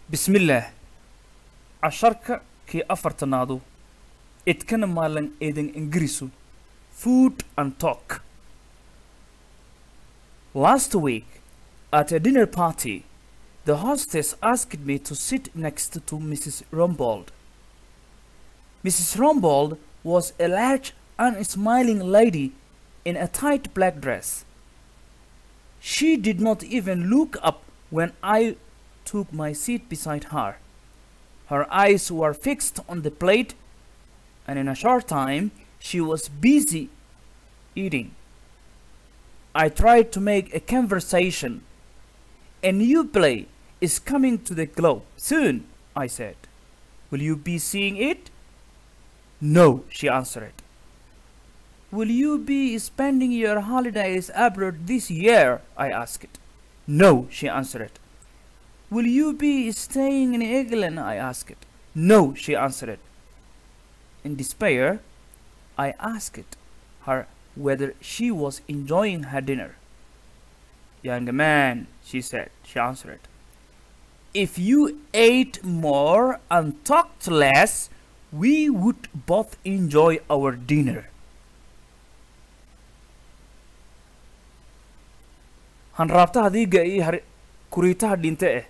bismillaah casharka kii afartanaadu idkana maalan eedan ingirisu food and talk last week at a dinner party the hostess asked me to sit next to mrs rumbold mrs rumbold was a large unsmiling lady in a tight black dress she did not even look up when i took my seat beside her. Her eyes were fixed on the plate, and in a short time she was busy eating. I tried to make a conversation. A new play is coming to the globe soon, I said. Will you be seeing it? No, she answered. Will you be spending your holidays abroad this year? I asked. No, she answered. Will you be staying in England? I asked. No, she answered. In despair, I asked her whether she was enjoying her dinner. Young man, she said, she answered. If you ate more and talked less, we would both enjoy our dinner. hanraabtaha diiga iyo har kuriitaha dhinte eh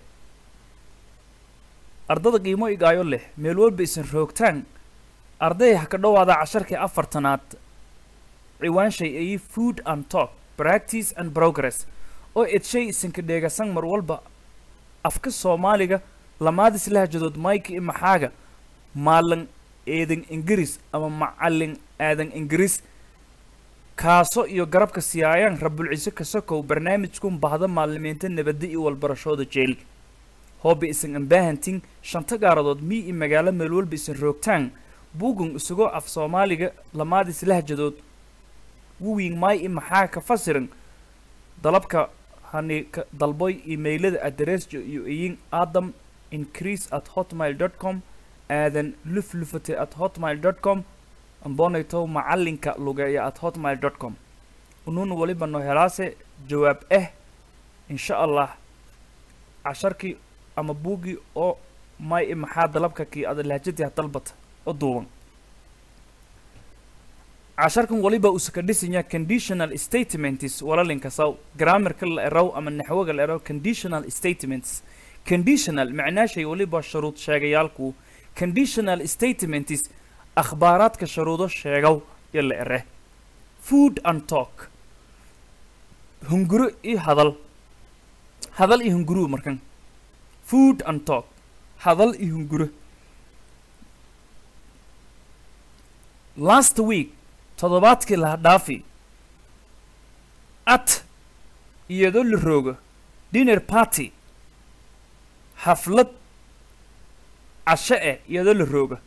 ardada qiimo igaayo leh meel walba isan roogtaan arday ha ka dhowaada casharkii afartanaad ciwaanshay ayi food and talk practice and progress oo edshay isanka dheegasan mar walba afka soomaaliga lamaadis lahjadood mayka i maxaaga maalan eedan ingiriis ama macalin aadan ingiriis kaaso iyo garabka siyaayaan rabulciise kasokow barnaamijkun bahda maalimiinta nabadda iyo walbarashooda jeel hooba isan ambaahantin shanta gaaradood mii i magaalo meel walba isan roogtaan buugun isagoo af soomaaliga lamaadis lahjadood wuwiing maay i maxaa ka fasiran dalabka hani ka dalboy imailada adresjo iyo iyin adam increase at hotmail dot com aadan luflufate at hotmail dot com ambonaytow macalinka lugeeya at hotmail dot com unuuna waliba no helaase jawaab ah insha allah casharkii ama buuggii oo may i maxaa dalabka kii ada lahjadii dalbata oo duuban casharkan waliba usaka dhisanya conditional statements walalinka saw grammarka la erow ama naxwaga la erow conditional statements conditional macnaashay waliba shuruud sheegayaalku conditional statements akhbaaraadka shuruudo sheegow iyo la ere food and talk hunguro iyo hadal hadal iyo hunguru markan food and talk hadal iyo hunguro last week toddobaadkii laha dhaafi at iyadoo la roogo dinner party xaflad casho eh iyadoo la rooga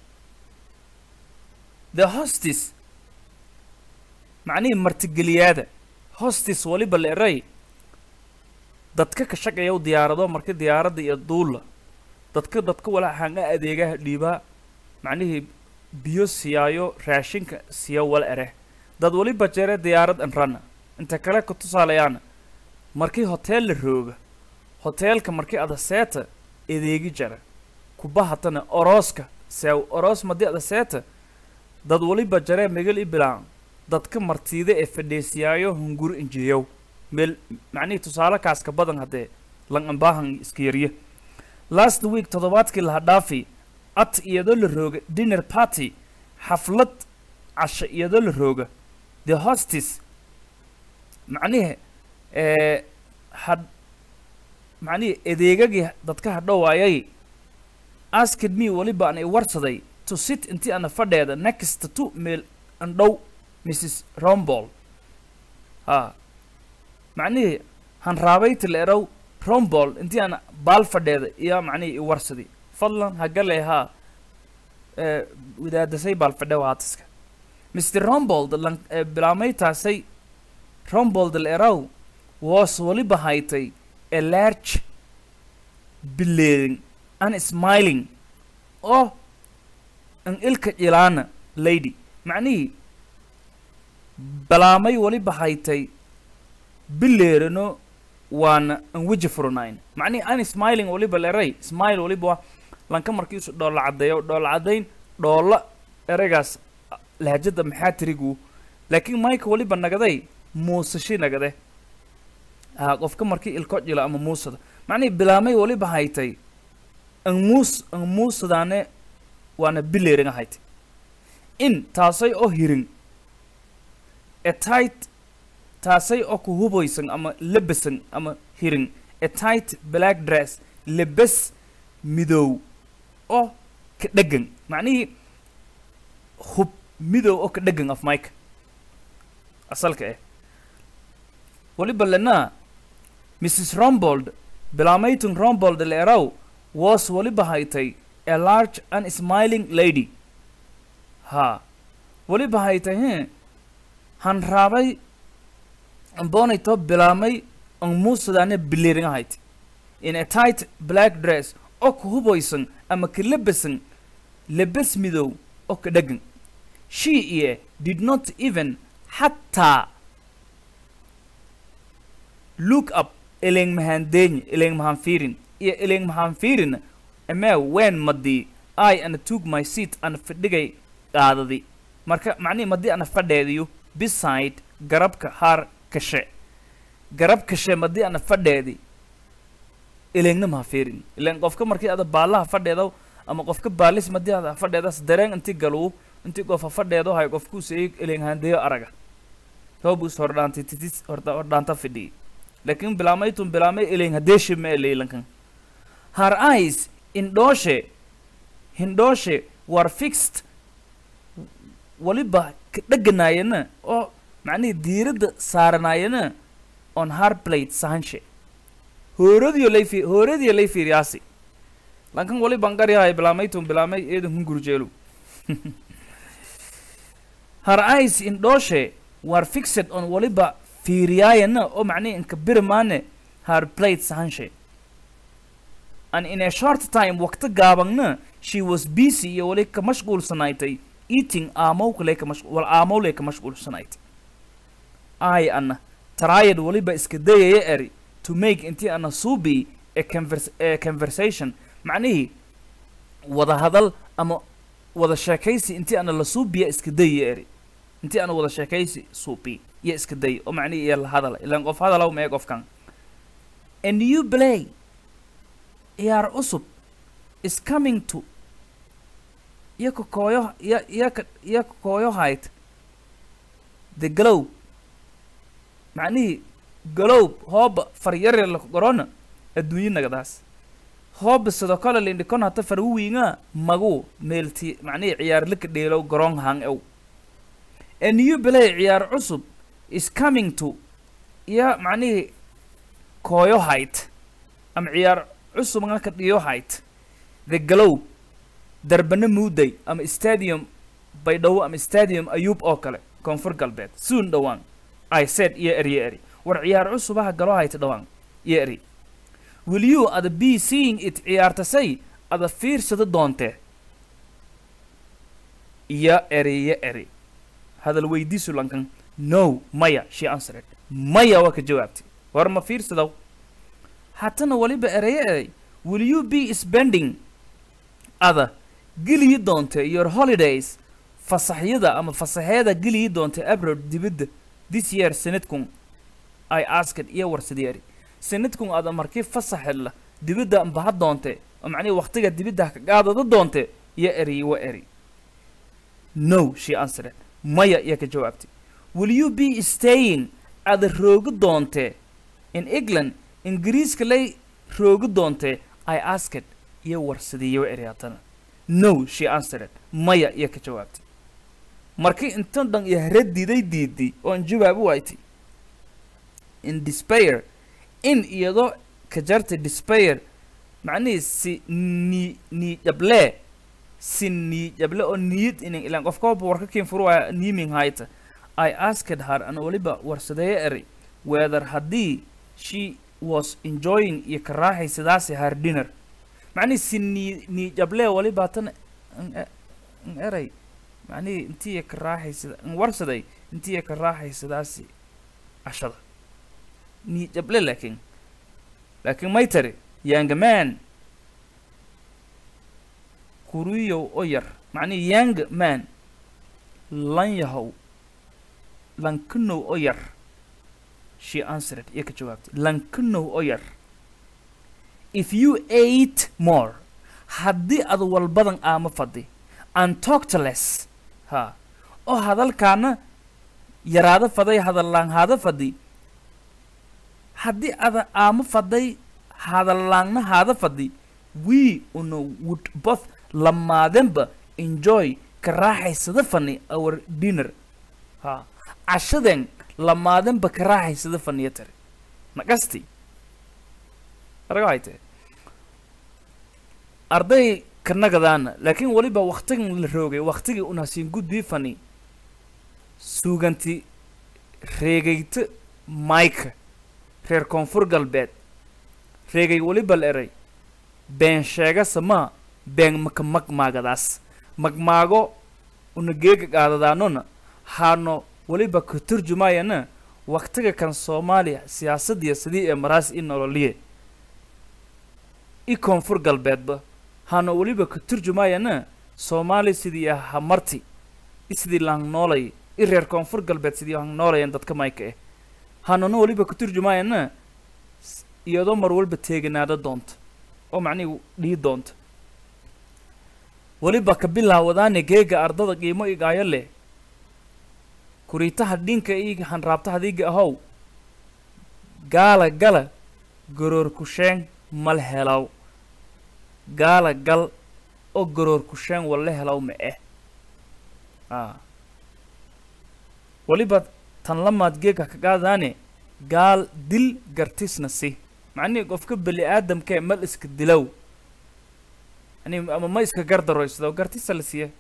the hostis macnihii martigeliyaada hostis waliba la eray dadka ka shaqeeyaw diyaarado marka diyaaradda iyo duulla dadka dadka walaxaan a adeegaha dhiibaa macnihii biyo siyaayo raashinka siya wala ere dad waliba jere diyaarad an rana inta kale ka tusaalayaana markii hoteel la rooga hoteelka markii ada seeta adeegi jara kubahatana orooska seew oroos madi ada seeta dad waliba jaree megal i bilaan dadka martiida ee fadheesiyaayo hunguro injiyow meel macnihii tusaale kaaska badan haddee lan ambaahan iska yarya last week toddobaadkii laha dhaafi at iyadoo la rooga dinner party xaflad casho iyadoo la rooga the hostis macnihi had macnihii adeegagii dadka hadhowaayay asked me waliba an i warsaday to sit intii ana fadheeda next to meel andhow mrs rombol ha macnihii hanraabayta la erow rombol intii ana baal fadheeda iyo macnihii i warsadi fadlan hagale haa wadaadasay baal fadhe waatiska mr rombold lan bilaamaytaasay rombold la erow was waliba haytay a large bileeding an smiling oo an ilka jilaana lady macnihii balaamay waliba haytay bileerano waana an weji furnayn macnihi an smiling waliba leray smile waliba waa lanka markiisu dhoolla caddeeyo dhoolla caddayn dhoolla ereygaas lahjada maxaa tirigu laakiin mayka waliba nagaday muusashi nagade ha qofka markii ilko jila ama muusada macnihi bilaamay waliba haytay an muus an muusadaane waana bileeringa haytay in taasay oo hirin a tight taasay oo ku hubaysan ama lebesan ama hirin a tight black dress lebes midow oo ka dhegan macnihii hub midow oo ka dhegan af mike asalka eh waliba lenaa mrs rombold bilaamayton rombold leeraw was waliba haytay a large and smiling lady ha waliba haytay he han raabay ambonayto bilaamay an muusadaane bileeringa haytay in a tight black dress oo ka hubaysan ama ka lebesan lebes midow oo ka dhegan she iyo did not even xataa look up eleng mahandeeny eleng mahanfiirin iyo eleng mahanfiirin amee ween madii i ana took my seat ana fadhigay qaadadi marka macnihi madii ana fadheediyo beside garabka haar kashe garab kashe madii ana fadheedi elengna mahafiirin ilen qofka markii ada baallaha fadheedo ama qofka baalis madii ada fadheedas dareen inti galuu intii qofa fadheedo hay qofkuus eeg eleng handeeyo araga toobus hordhaantay titis horda hordhaanta fidhiyay laakiin bilaamaytun bilaamay eleng hadeeshi ma eleylankan her eyes indhooshe hindhooshe war fixed waliba ka dheganaayana oo macnihii diiradda saaranaayana on har plate sahanshe hooradiyo lay fi hooradiyo lay fiiriyaasi lankan waliban garyahay bilaamaytun bilaamay eedan hungurjeelu her eyes indhooshe war fixed on waliba fiiriyaayana oo macnihi inka birmaane her plate sahanshe and in a short time waqti gaabangna she was busy iyo wali ka mashquulsanaaytay eating aamowkale ka mash wal aamowle ka mashquulsanaaytay ay ana taraayad waliba iska dayaya eri to make intii ana suubi a convers a conversation macnihii wada hadal ama wada sheekaysi intii ana la suubiya iska dayaya eri intii ana wada sheekaysi suubi iyo iska day oo macnihii iyo la hadala ilaan qof hadalaw mee qofkan a new play ciyaar cusub is coming to iyo ka kooyo iyo iyo ka iyo ka kooyo hayd the glow macnihii galowb hooba faryare la gorona adduunyo nagadaas hooba sidoo kale lindhikon hata farwiinga magu meelti macnihii ciyaar laka dheelow garoon hang ew a new play ciyaar cusub is coming to iyo macnihii kooyo hayd ama ciyaar cusub ka dhiyo hayd the glow darbana muuday ama stadium baydhabo ama stadium ayuub oo kale koonfur galbeed soon dhowaan i said iyo eryo eri war ciyaar cusubaha galo hayta dhowaan iyo eri will you ada be seeing it ciyaartasay ada fiirsada doontee iyo eri iyo eri hadal weydiisu lankan no maya she answered maya waa ka jawaabtay war ma fiirsadaw hatana waliba ereyo erey will you be spending ada geliyi doonte your holidays fasaxyada ama fasaxeeda geliyi doonte abroad dibadda this year sanadkun i asked iyo warsadeeri sanadkun ada markii fasaxedla dibadda baha doonte oo macnihi waqtiga dibadda ka qaadada doonte iyo eri wa eri no she answered maya iyo ka jawaabtay will you be staying ada roogi doonte in england ingiriiska lay roogi doonte i asked iyo warsadeeyo eri haddana no she answered maya iyo ka jawaabtay markii intan dhan iyo hare diiday diiday oon jawaab u waytay in despair in iyadoo ka jartay despair macnihii si nii niijable si niijable oo niyad inin ilaan qofkaba warka kiin furuwaya niiming hayta i asked her an waliba warsadeeyo eri whether haddii she was enjoying iyo ka raaxaysadaasi her dinner macnihii si nii niijable waliba tan n eray macnihii intiiya ka raaxaysada n warsaday intiiya ka raaxaysadaasi cashada niijable laakiin laakiin may tari young man kuriyow oo yar macnihi young man lan yahow lankanow oo yar she answered iyo ka jawaabtay lankanow oo yar if you ate more haddii ad walbadan aama fadhi and talked less ha oo hadalkaana yaraado faday hadallaanhaada fadhi haddii ada aama faday hadallaangna haada fadhi we una would both lamaadenba enjoy ka raaxaysada fani our dinner ha cashaden lamaadenba ka raaxaysada faniya tare naqasti araga hayte arday kanagadaana laakiin weliba waktigan la roogay waktigii unasiin gudbii fani suuganti reegayta mayka reer koonfur galbeed reegay weliba la eray been sheegasa maa been maka magmaagadaas magmaago una geega qaadadaanona haano weliba ka turjumayana waktiga kan soomaaliya siyaasadiya sidii ee maraas i nololiye i koonfur galbeedba haano weliba ka turjumayana soomaaliya sidii hamarti i sidii lang noolay i reer koonfur galbeed sidii lang noolayan dadka mayka eh haanona weliba ka turjumayana iyadoo mar walba teeganaada doonta oo macnihi dhii doonta weliba ka bilaawadaane geega ardada qiimo igaayo leh kuriitaha dhinka ii hanraabtaha diiga ahow gaala gala goroor kusheen mal helaw gaala gal oo goroor kusheen walla helaw ma eh a weliba tan lamaad geega ka qaadaane gaal dil gartisna si macnihii qofka beli aadamkee mal iska dilow yani ama ma iska gardaroysado gartisa la siiya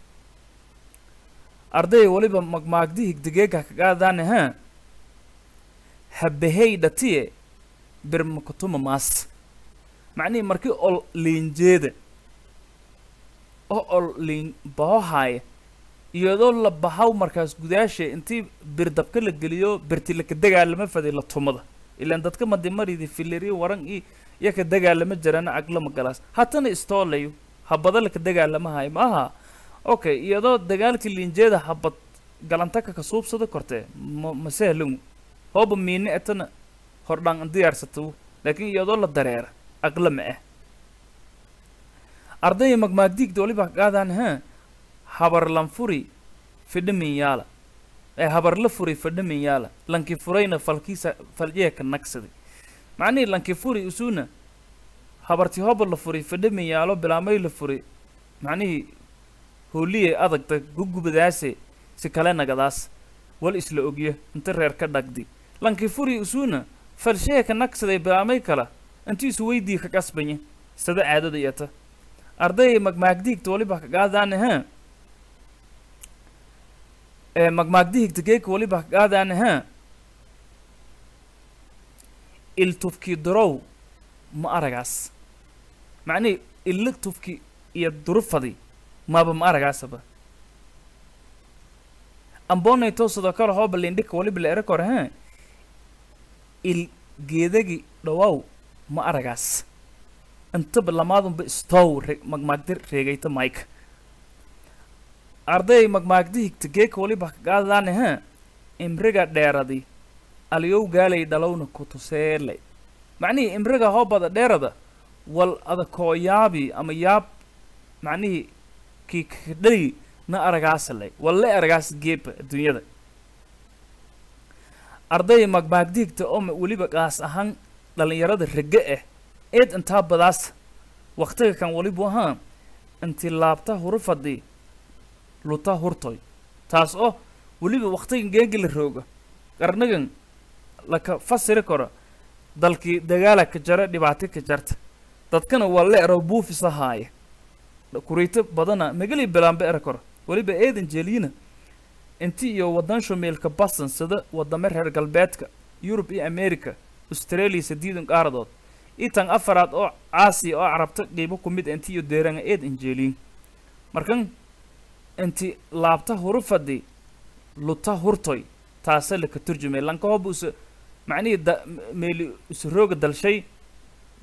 arday weliba magmaagdi higdigeega ka qaadaane ha habahey dhatiye birmakutuma maas macnihii markii ol liinjeeda oo ol liin bahohaaya iyadoo la bahaw markaas gudaasha intii bir dabka la geliyo birti laka dagaalama faday la tumada ilaan dadka madimaridi filiri waran i iyo ka dagaalama jirana aglama galaas hatana istoolayo habada laka dagaalama hayo ma aha okay iyadoo dagaalkii liinjeeda habad galantaka ka suubsada kortee ma ma sahlangu hooba miine etana hordhaan an diyaarsatawu laakiin iyadoo la dareera aqla ma ah ardaya magmaagdiigda waliba qaadaan ha habar lan furi fidhamin yaala ee habar la furi fidhamin yaala lanki furayna falkiisa faljeeka nagsaday macnihii lanki furi usuna habarti hoba la furi fidhamin yaalo bilaamay la furi macnihii hooliyey adagta gugubadaase si kale nagadaas wal isla ogya inta reer ka dhagdi lanki furi usuna falsheeka nagsaday bilaamay kala intiisu weydii ka qasbanya sada caadada iyata arday magmaagdiigta waliba ka qaadaane ha ee magmaagdihigta geeka waliba ka qaadaane ha il tufki durow ma aragaas macnihii illa tufki iyo durufadi maba ma aragaasaba ambonay toosado kale hooba lindhika waliba la erakore ha il geedagi dhawow ma aragaas intaba lamaadunba stow re magmaagdi reegayta mike arday magmaagdi higta geeka waliba ka qaadadaane ha imriga dheeradi aliyow gaalay dhalowna kutuseelay macnihii imriga hoobada dheerada wal adakoo yaabi ama yaab macnihii kii kadhali na aragaasalay walle aragaas geeba adduunyada arday magmaagdiigta oo weliba qaas ahaan dhallinyarada rege ah eed intaa badaas waktiga kan walibu ahaa inti laabta hurufadi luta hurtoy taas oo weliba waktigan geegi la rooga qarnigan laka fasiri karo dalkii dagaala ka jara dhibaato ka jarta dadkana waa la ero buufis ahaaya kuriito badana magali bilaanba era karo weliba eedan jeeliyina inti iyo wadan shumeelka baston sida wadamo reer galbeedka yurub iyo america australia sadiidan qaaradood itan afaraad oo caasiya oo carabta qiibo ku mid inti iyo deeranga eed injeeliin markan inti laabta hurufadi luta hurtoy taasa laka turjumay lanka hoba usa macnihii da meeli usa rooga dalshay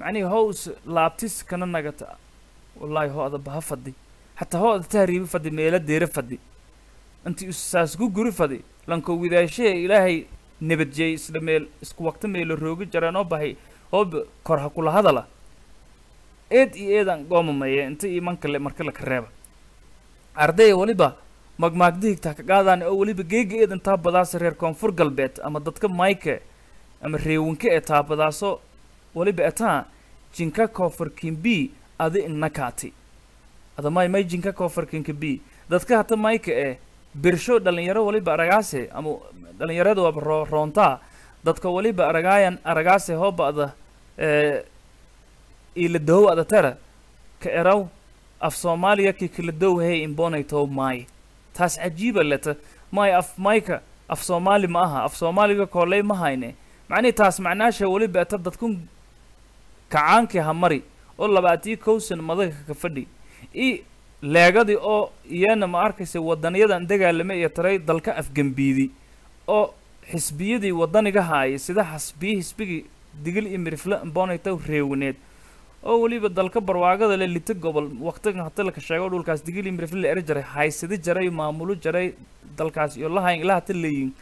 macnihi how is laabtis kana nagata wallaahi ho ada baha fadhi hataa ho ada tahriibi fadhi meelo deere fadhi inti isaas ku guri fadhi lanko widaashahee ilaahay nabadjeey isla meel isku waqti meelo roogi jareenoo bahay hoob kor ha kula hadala eed iyo eedaan goomamaya inta iman kale marka laka reeba ardaya weliba magmaagdihigtaa ka qaadaan oo weliba geega eedan taabadaasa reer koonfur galbeed ama dadka mayke ama reewinka ee taabadaaso weliba etaa jinka koonfur kimbi adi innakaati ada may may jinka koonfur kinkabi dadka hata mayka ee birsho dhalinyaro weliba aragaase ama dhalinyarada waaba roo roontaa dadka weliba aragaayan aragaase hooba'da ee ila dohow ada tera ka eraw af soomaaliya ki kala dow hey imbonaytow maay taas cajiiba leta maay af mayka af soomaali ma aha af soomaaliga kooley ma hayne macnihi taas macnaasha weliba eta dadkun kacaankii ha mari oo labaatii kowsan madaga ka fadhi i leegadii oo iyana ma arkaysa wadaniyadan dagaalame iyo taray dalka afgembiidi oo xisbiyadii wadaniga haaya sida xasbiyi xisbigii digil iyo mirifle imbonaytow reewineed oo weliba dalka barwaagada le lita gobol waqtigan hata laka sheego dhulkaas digil iyo mirifle la eri jaray haysadi jaray maamulo jaray dalkaas iyo lahayn ilaa hata leeyin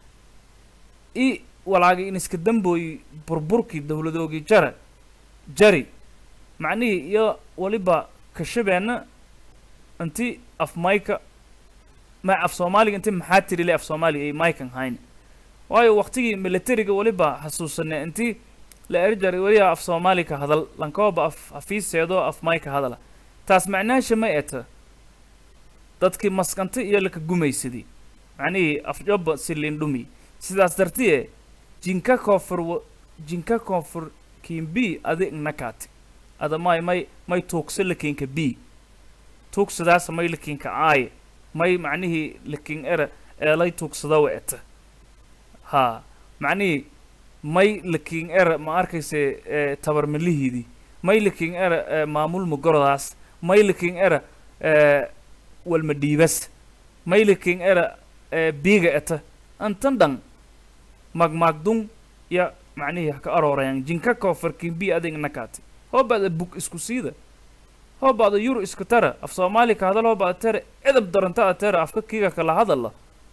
i walaagi in iska dambooyi burburkii dowladoogii jara jari macnihii iyo weliba kashabeenna inti af mayka ma af soomaaliga inti maxaa tiri le af soomaaliga ay maykan hayn waayo waqtigii militariga weliba xasuusane inti la eri jaray weliba af soomaali ka hadal lankooba af afiiseedo af mayka hadala taas macnaasha ma eta dadkii maskanta iyo laka gumaysadii macnihii afjoba silindhumi sidaas dartiye jinka koonfur wa- jinka koonfur kiin b adi nakaati ada may may may tuugsa lakinka b tuugsadaas may lakinka aaye may macnihii lakin era eelay tuugsadawa eta haa macnihii may lakin era ma arkayse ee tabarmalihiidii may lakin era ee maamul magorodaas may lakin era ee walmadhiibas may lakin era ee biiga eta antan dhan magmaagdun ya macnihii ha ka aroorayan jinka koonfurkin bi adig nakaati hoobaada bug isku siida hoobaada yur isku tara af soomaali ka hadal hoobaada tere edab daranta a tere afka kiiga kala hadalla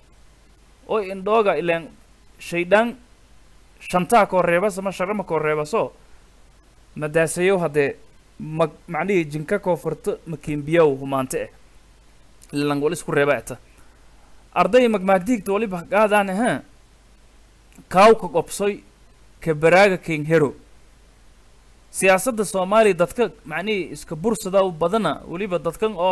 oo indhooga ilaan shaydaan shantaa koo reebas ama sharama koo reebaso madaasayow haddee mag macnihii jinka koonfurta makiimbiyow humaante eh ilan wal isku reeba eta arday magmaagdiigta waliba gaadaan ahaa kaawka qobsoy ka baraaga king hero siyaasadda soomaaliya dadka macnihii iska bursada u badana weliba dadkan oo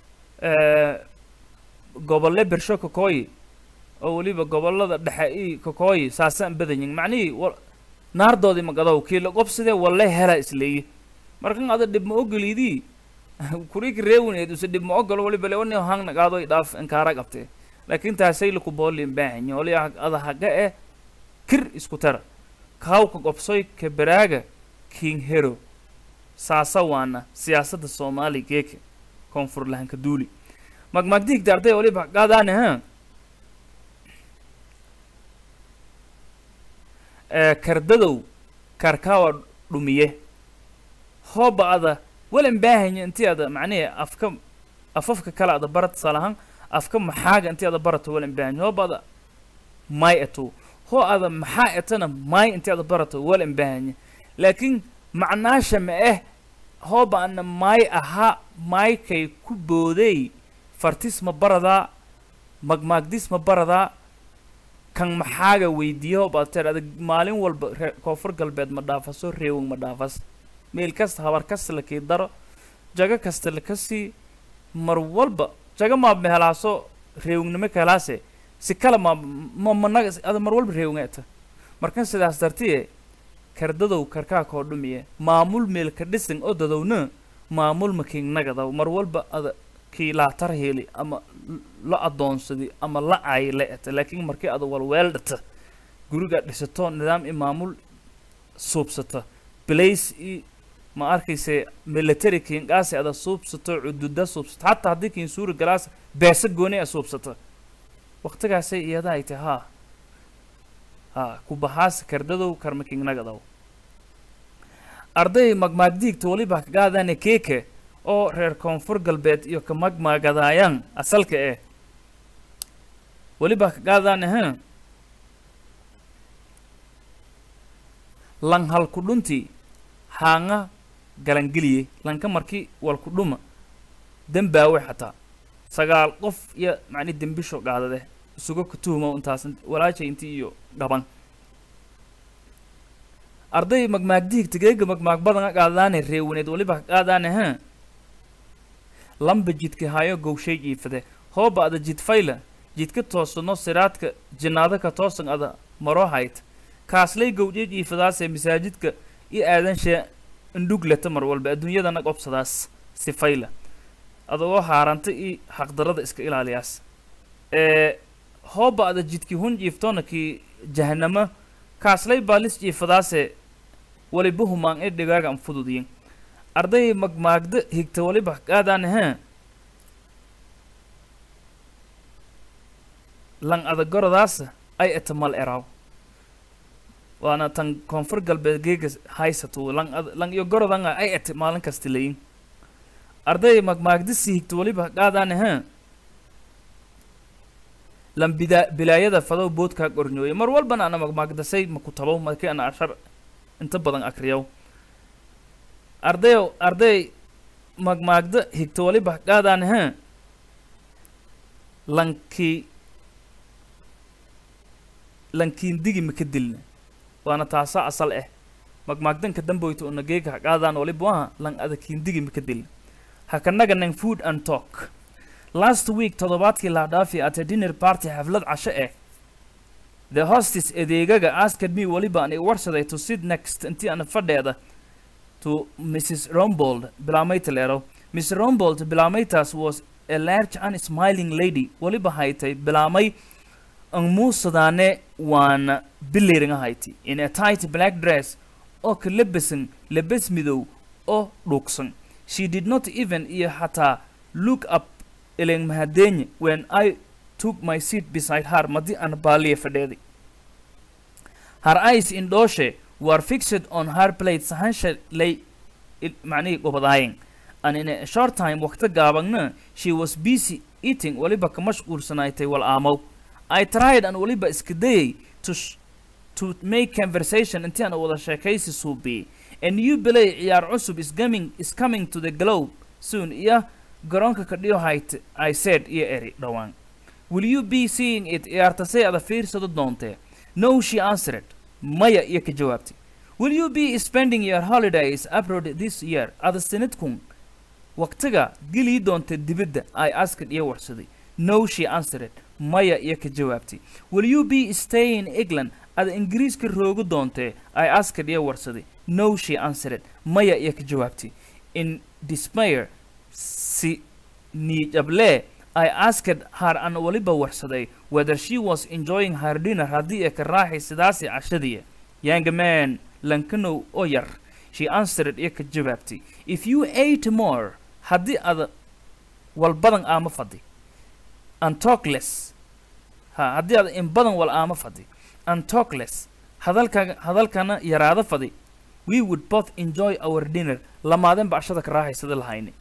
gobolle bersho kakooyi oo weliba gobollada dhexe i kakooyi saasaan badanyin macnihii wa naardoodii magadow kiila qobsidee walle hela isleeye markan ada dhib ma ogolidii kuriki reewineed use dhib ma ogolo waliba le wani hang nagaadoy dhaaf inkaara qabtee laakiin taasay laku boolin baahanyi wali ada haga eh kir isku tara kaawka qobsoy ka baraaga king hero saasa waana siyaasadda soomaaliya geeka koonfur lahanka duuli magmagdiigda arday waliba gaadaane ha kardadow karkaawa dhumiye hooba ada walan baahanya intii ada macnihi afka afafka kale ada barat salahan afka maxaaga intii ada barato walan baahanya hooba ada may eto hoo ada maxaa etana may intii ada barato walan baahanya laakiin macnaasha ma eh hooba ana maay ahaa maaykay ku booday fartis ma baradaa magmaagdis ma baradaa kan maxaaga weydiiya hooba ateer adag maalin walba ree koonfur galbeed ma dhaafaso reewing ma dhaafas meel kasta habar kasta lakii daro jago kasta lakasii mar walba jago maa mehelaaso reewingnimo kahelaase si kale ma ma managa ada mar walba reewinga eta markan sidaas dartiye kardadow karkaa koo dhumiye maamul meelka dhisan oo dadowna maamul makiignagadaw mar walba ada kii laatar heli ama la adoonsadi ama la ay la eta laakiin markii ada walweeldhata gurigaa dhisato nidaam i maamul suubsata blace i ma arkayse military kiingaasi ada suubsato cududa suubsato xataa haddii kiin suuri galaas beesa gooni a suubsata waqtigaasay iyada ay tahay haa ha kubahaas kardadow karmakingnagadaw arday magmaagdiigta weliba kagaadane keeke oo reer koonfur galbeed iyo ka magmaagadaayaan asalka eh weliba kagaadane ha lan halku dhunti haanga galangeliye lanka markii walku dhuma dembaawe xataa sagaal qof iyo macni dembisho gaadade isuga kutuhumo intaas walaashay intii iyo dhaban arday magmaagdiigta geega magmaag badanga qaadaane reewaneed weliba qaadaane ha lamba jidka hayo gowshay jiifade hooba ada jidfayla jidka toosano siraadka jinaada ka toosan ada maro hayt kaaslay gowdhe jiifadaasee masaajidka i aadanshe indhuglata mar walba adduunyadana qobsadaas sifayla adagoo haaranta i xaqdarada iska ilaaliyaas ee hooba ada jidki hun jiiftona ki jahanamo kaaslay baalis jiifadaase waliba humaan ee dhigaaga an fududiyin arday magmaagda higta waliba qaadaan ha lan adagoradaasa ay etamal eraw waana tan koonfur galbeed geega haysato lan ad lan iyo gorodanga ay ete maalin kasta layin arday magmaagdisi higta waliba qaadaan ha lan bida bilaayada fadow boodkaa qornyooye mar walbana ana magmaagdasay maku tabow markii ana ashar inta badan akriyow ardayow arday magmaagda higta waliba qaadaan ha lankii lankiindigi maka dilna waana taasa asal eh magmaagdanka damboyta una geega qaadaan waliba waha lan ada kiindigi maka dilna hakanaganan food and talk last week toddobaadkii la dhaafi at a dinner party xaflad casho eh the hostis adeegaga asked me weliba an i warsaday to sit next intii ana fadheeda to mrs rombold bilaameyta leero miss rombold bilaameytaas was a large and smiling lady weliba haytay bilaamay an muusadaane waana biliringa hayti in a tight black dress oo ka labasan labas midow oo dhuugsan she did not even iyo xataa look up ilen mahadenye when i took my seat beside her madi aan baaliya fadheeday her eyes indhooshe were fixed on her plate sahansha lay macnihii gobadaayeen and in a short time waqti gaabagna she was busy eating waliba ka mashquulsanaaytay wal aamow i tried an waliba iska dayay to sh- to make conversation intii aan wada sheekaysi suubiyey a new belay ciyaar cusub is coming is coming to the globe soon iyo garoonka kadhiyo hayt i said iyo eri dhowaan will you be seeing it ciyaartasay ada fiirsado doontee no she answered maya iyo ka jawaabtay will you be spending your holidays abroad this year ada sanadkun waqtiga gelii doonta dibadda i asked iyo warsaday no she answered maya iyo ka jawaabtay will you be staying in england ada ingiriiska roogu doontee i asked iyo warsaday no she answered maya iyo ka jawaabtay in despair si niijable I asked her an waliba warsaday whether she was enjoying her dinner haddii ay ka raaxay sidaasi cashadii young man lankanow oo yar she answered iyo ka jawaabtay if you ate more haddii ada walbadan aama fadhi and talk less ha haddii ada in badan wal aama fadhi and talk less hadalka hadalkana yaraada fadhi we would both enjoy our dinner lamaaden bacshada ka raaxaysada lahayni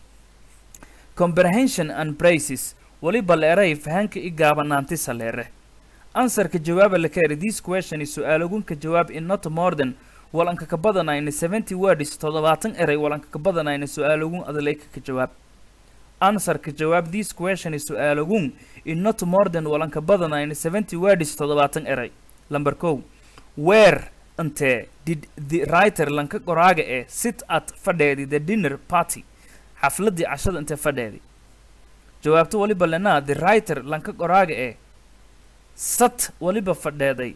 comprehension and praises waliba leeray fahanka i gaabanaanti saleere ansarka jawaaba la kaeri this question is su-aalogunka jawaab in not more than walanka ka badanayna seventy words toddobaatan eray walanka ka badanayna su-aalogun adaleyka ka jawaab ansarka jawaab this question is su-aalogun in not more than walanka badanayna seventy words toddobaatan eray lamber kow where intee did the writer lanka qoraaga ee sit at fadheedi the dinner party xafladii cashada intee fadheedi jawaabto waliba lenaa the writer lanka qoraaga ee sat waliba fadheeday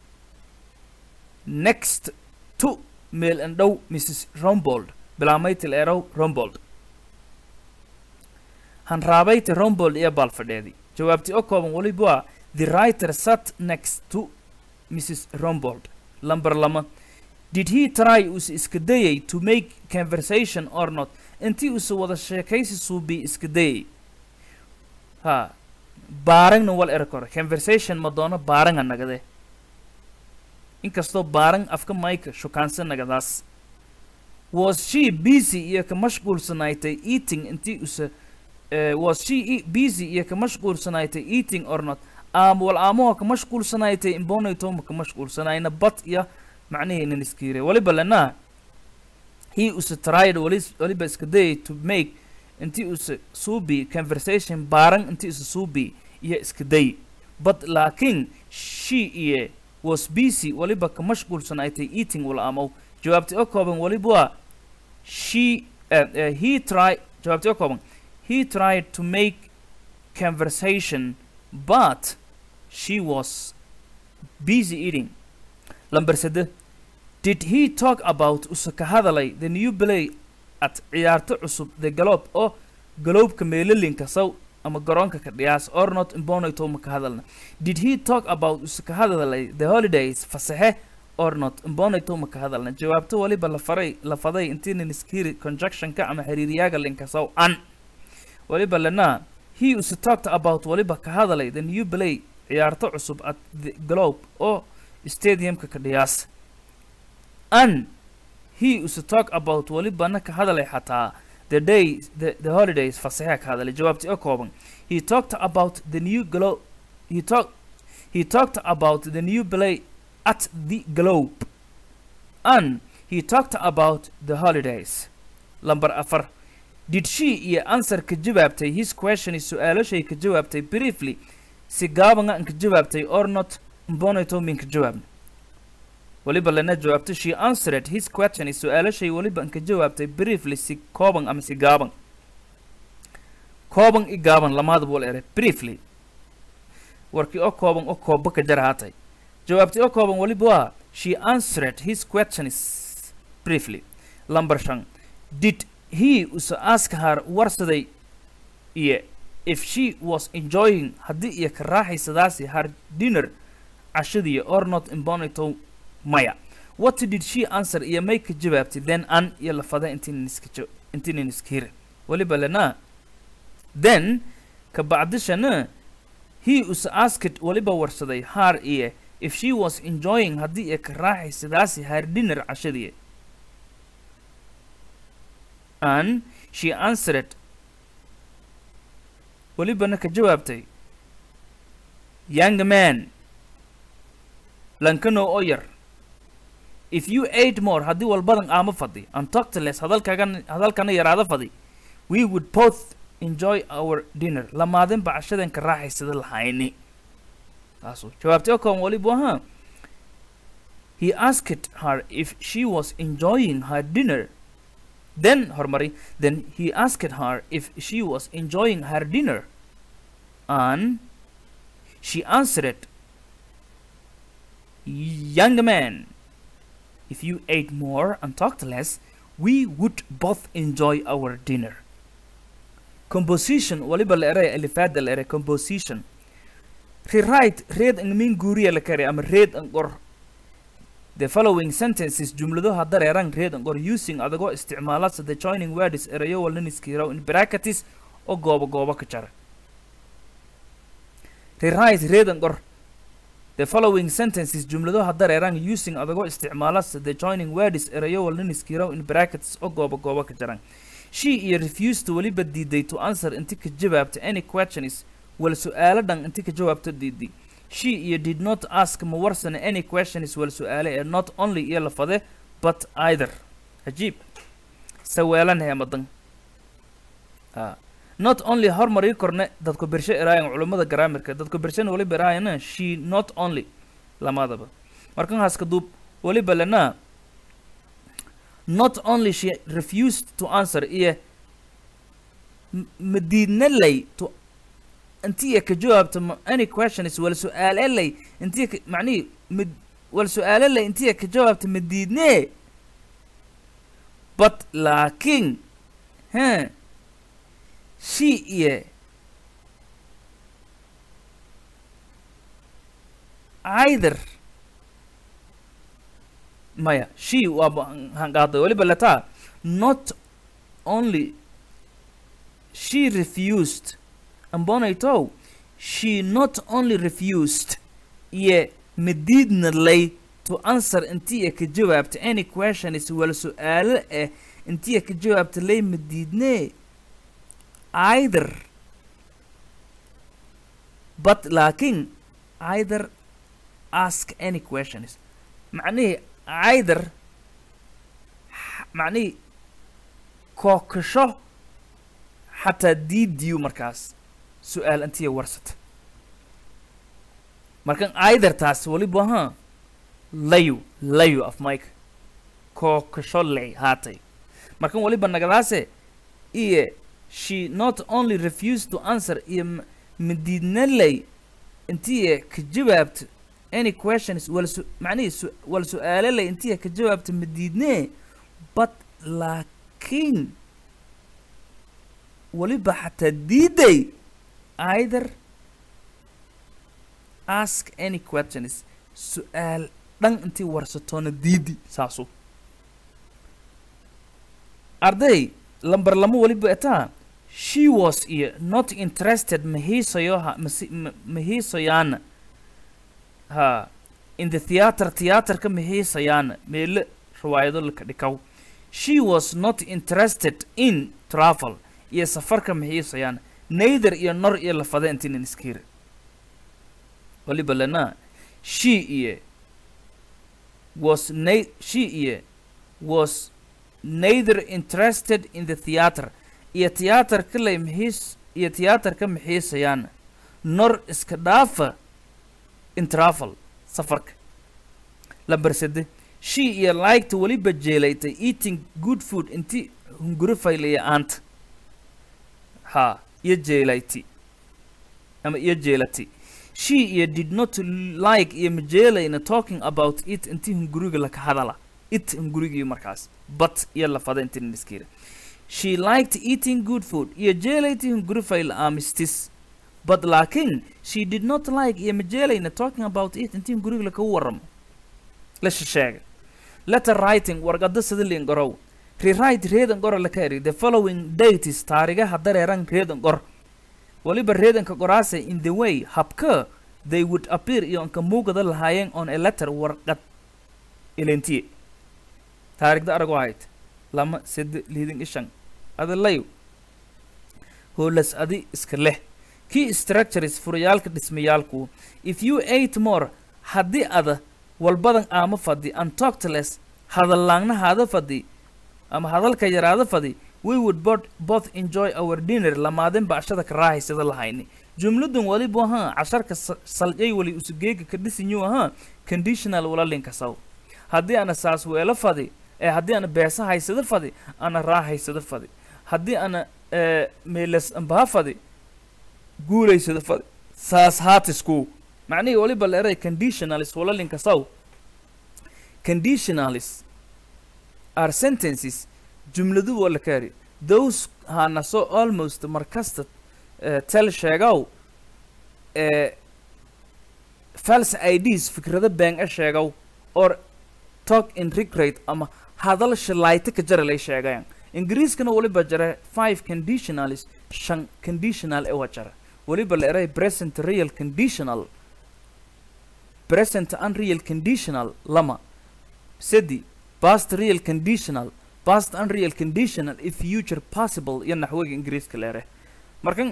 next to meel andhow mrs rombold bilaameytil erow rombold hanraabayti rombold iyo baal fadheedi jawaabtii oo kooban waliba waa the writer sat next to mrs rombold lamber lama did he try us iska dayay to make conversation or not intii usa wada sheekaysi suubi iska dayay ha baarangna wal ero kore conversation ma doono baaranga nagade inkastoo baarang afka mayka shukaansa nagadaas was she busy iyo ka mashquulsanaaytay eating intii usa uh, was she e- busy iyo ka mashquulsanaaytay eating or not aam wal aamuha ka mashquulsanaaytay imbonaytoma ka mashquulsanayna bat iyo macnihiinan iskiire waliba lenaa he usa tried walis- waliba iska dayay to make intii usa suubi conversation baaran intii usa suubi iyo iska day but laakiin she iyo was busy waliba ka mashquulsanaaytay eating wal aamow jawaabti oo kooban waliba waa she uh, uh, he tried jawaabti oo kooban he tried to make conversation but she was busy eating lamber sede did he talk about usa ka hadalay the new play at ciyaarto cusub the galob oo galoobka meelalinka saw ama garoonka ka dhiyaas or not imbonayto ma ka hadalna did he talk about usa ka hadalay the holidays fasaxe or not imbonayto ma ka hadalna jawaabto waliba la faray la faday intiinan iskiri conjunctionka ama xiriiriyaaga linka saw an waliba lana he usa talked about waliba ka hadalay the new play ciyaarto cusub at the globe oo stadiumka ka dhiyaas an he usa talk about walibana ka hadalay xataa the day the, the holidays fasaxa ka hadalay jawaabti oo kooban he talked about the new globe he talk he talked about the new play at the globe and he talked about the holidays lamber afar did she iyo answer ka jawaabtay his question is su-aalashay ka jawaabtay briefly si gaabanga an ka jawaabtay or not mbonayto min ka jawaabna waliba lana jawaabto she answered his question is su-aalashay waliba an ka jawaabtay briefly si kooban ama si gaaban kooban i gaaban lamaadaba wal ere briefly warkii oo kooban oo koobba ka jar haatay jawaabtay oo kooban waliba waa she answered his question is briefly lamber shan did he usa ask her warsaday iyo if she was enjoying haddii iyo ka raaxaysadaasi her dinner cashadii or not imbonito maya what did she answer iyo may ka jawaabtay then an iyo lafada intiinan iska jo intiinan iska hira waliba lana then ka bacdishana he usa asked waliba warsaday her iyo if she was enjoying haddii iyo ka raaxaysadaasi her dinner cashadii and she answered welibana ka jawaabtay young man lankano oo yar if you ate more haddii walbadan aama fadhi and talked less hadalkagan hadalkana yaraada fadhi we would both enjoy our dinner lamaadinba cashadan ka raaxaysada lahayni taasu jawaabtay oo kooban waliba ahaa he asked her if she was enjoying her dinner then hormari then he asked her if she was enjoying her dinner and she answered young man if you ate more and talked less we would both enjoy our dinner composition waliba la eray alifaada la eray composition rewrite reed ang min guuriya la kari ama reed ang qor the following sentences jumladaha dareeran reed ang qor using adagoo isticmaala the joining words erayo walaniskiiraw in brackets oo goobo goobo ka jara rewrite reed ang qor the following sentences jumladaha dareeran using adagoo isticmaala the joining words erayo walaniskiiraw in brackets oo goobo goobo ka jaran she iyo refused weliba diiday to answer inti ka jawaabta any questions wal su-aalo dhan inti ka jawaabto diiday she iyo did not ask ma warsana any questions wal su-aale ee not only iyo lafade but either cajiib saweelan heemadan ah not only hormarii korne dadku bershe eraayan culummada garaamirka dadku bershena waliba eraayana she not only lamadaba markan haska duub waliba lana not only she refused to answer iyo ma diidnalay to intii ka jawaabta ma any questions wal su-aalelay intii ka macnihi mid wal su-aalelay intii ka jawaabta ma diidnee but laakiin he she iyo either maya she waaba hanqaaday waliba lataa not only she refused ambonaytow she not only refused iyo madiidna lay to answer intii ay ka jawaabta any question is wala su-aalo eh intii ay ka jawaabta lay ma diidnee either but laakiin either ask any questions macnihii either x- macnihii kookasho xataa diidiyu markaas su-aal intiya warsata markan either taas waliba ha layu layu af mike kookasho ley haatay markan waliba nagadaase iyo she not only refused to answer iyo m- madiidna ley intii ka jawaabto any questions wala su macnihii su wala su-aalo ley intii ka jawaabto madiidnee but laakiin waliba xataa diiday either ask any questions su-aal dhan intii warsatoona diidi saasu arday lambar lama waliba etaa she was iyo not interested mahiisayoha masi- ma- mahiisayaana ha in the theatre theatreka mahiisayaana meele riwaayado laka dhikaw she was not interested in travel iyo safarka mahiisayaana neither iyo nor iyo lafade intinan iskira waliba lana she iyo was na she iyo was neither interested in the theatre iyo tiyaatarka lay maxiis iyo tiyaatarka maxiisayaan nor iska dhaafa in travel safarka lambar sade she iyo liked weliba jeelaytay eating good food inti hunguri faylaya aanta ha iyo jeelayti ama iyo jeelati she iyo did not like iyo majeelayna talking about it inti hunguriga laka hadala it hungurigii markaas but iyo lafada inti niskira she liked eating good food iyo jeelayti hunguri fayl amistis but laakin she did not like iyo majeelayna talking about it inti hunguriga laka waramo la shisheega letter writing warqado sidalin gorow rewrite reedan goro la kari the following dates taarigaha dareeran reedan gor waliba reedanka qoraase in the way habka they would appear iyo anka muugada lahaayeen on a letter warqad ilintiye taarigda arago ahayd lama sede liidin ishan adalayo hoolas adi iska leh key structures furayaalka dhismayaalku if you ate more haddii ada walbadan aama fadhi and talked less hadallaangna haada fadhi ama hadalka yaraada fadhi we would both, both enjoy our dinner lamaadin bacshada ka raahaysada lahayni jumladan waliba ahaa casharka sa- saljay wali usugeega ka dhisinyu ahaa conditional walalinka saw haddii ana saas weelo fadi ee haddii ana beesa haysada fadi ana raa haysada fadi haddii ana ee, meelas ambaha fadi guulaysada fadi saas haatisku macnihii waliba la eray conditionalis walalinka saw conditionalis are sentences jumladu waa la kaari those hana so almost markasta uh, tel sheegow uh, false ids fikrado been a sheegow or talk in regret ama hadal shilayta ka jara lay sheegayaan ingiriiskana waliba jara five conditionalis shan conditional ewa jara waliba la eray present real conditional present unreal conditional lama sedi past real conditional past unreal conditional if future possible iyo naxwiga ingiriiska leere markan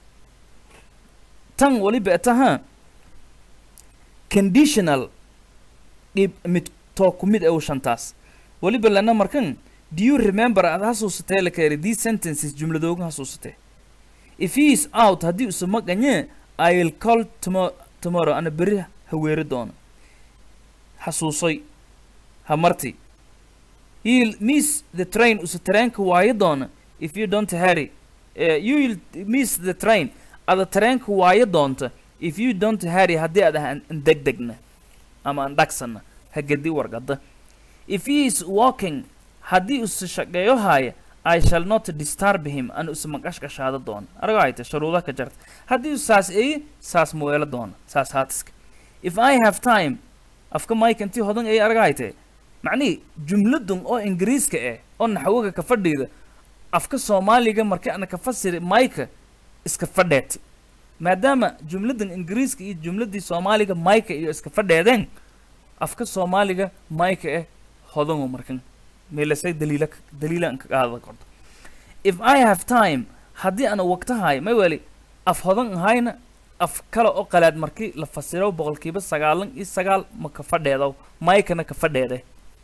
tan waliba etaha conditional dhib mid too ku mid ew shantaas waliba lana markan do you remember aad hasuusatee la kaeri these sentences jumladooga hasuusatee if he is out haddii usa maqanye i will call tomo- tomorrow ana beri haweeri doono xasuusay ha marti You'll miss the train usa tareenka waayo doona if you don't hurry. Uh, you will miss the train ada tareenka waayo doonta if you don't hurry haddii aad aan degdegna ama aan dhagsana ha gedi warqada if he is walking haddii usa shaqeeyo haaya I shall not disturb him an usa maqashqashaada doona arago hayte sharuudaha ka jarta haddii u saas eeyi saas muweelo doona saas haatiska if I have time afka mike intii hodan eeyi arago hayte macnihii jumladun oo ingiriiska eh oo naxwoga ka fadhiida afka soomaaliga marka ana ka fasiri mayka iska fadheeti maadaama jumladan ingiriiska iyo jumladii soomaaliga mayka iyo iska fadheedeen afka soomaaliga mayka eh hodango markan meelasay daliila daliilan ka qaada korto if i have time haddii ana waqtahay may weli af hodan ahayna af kale oo qalaad markii la fasiro boqolkiiba sagaalan iyo sagaal ma ka fadheedo maykana ka fadheede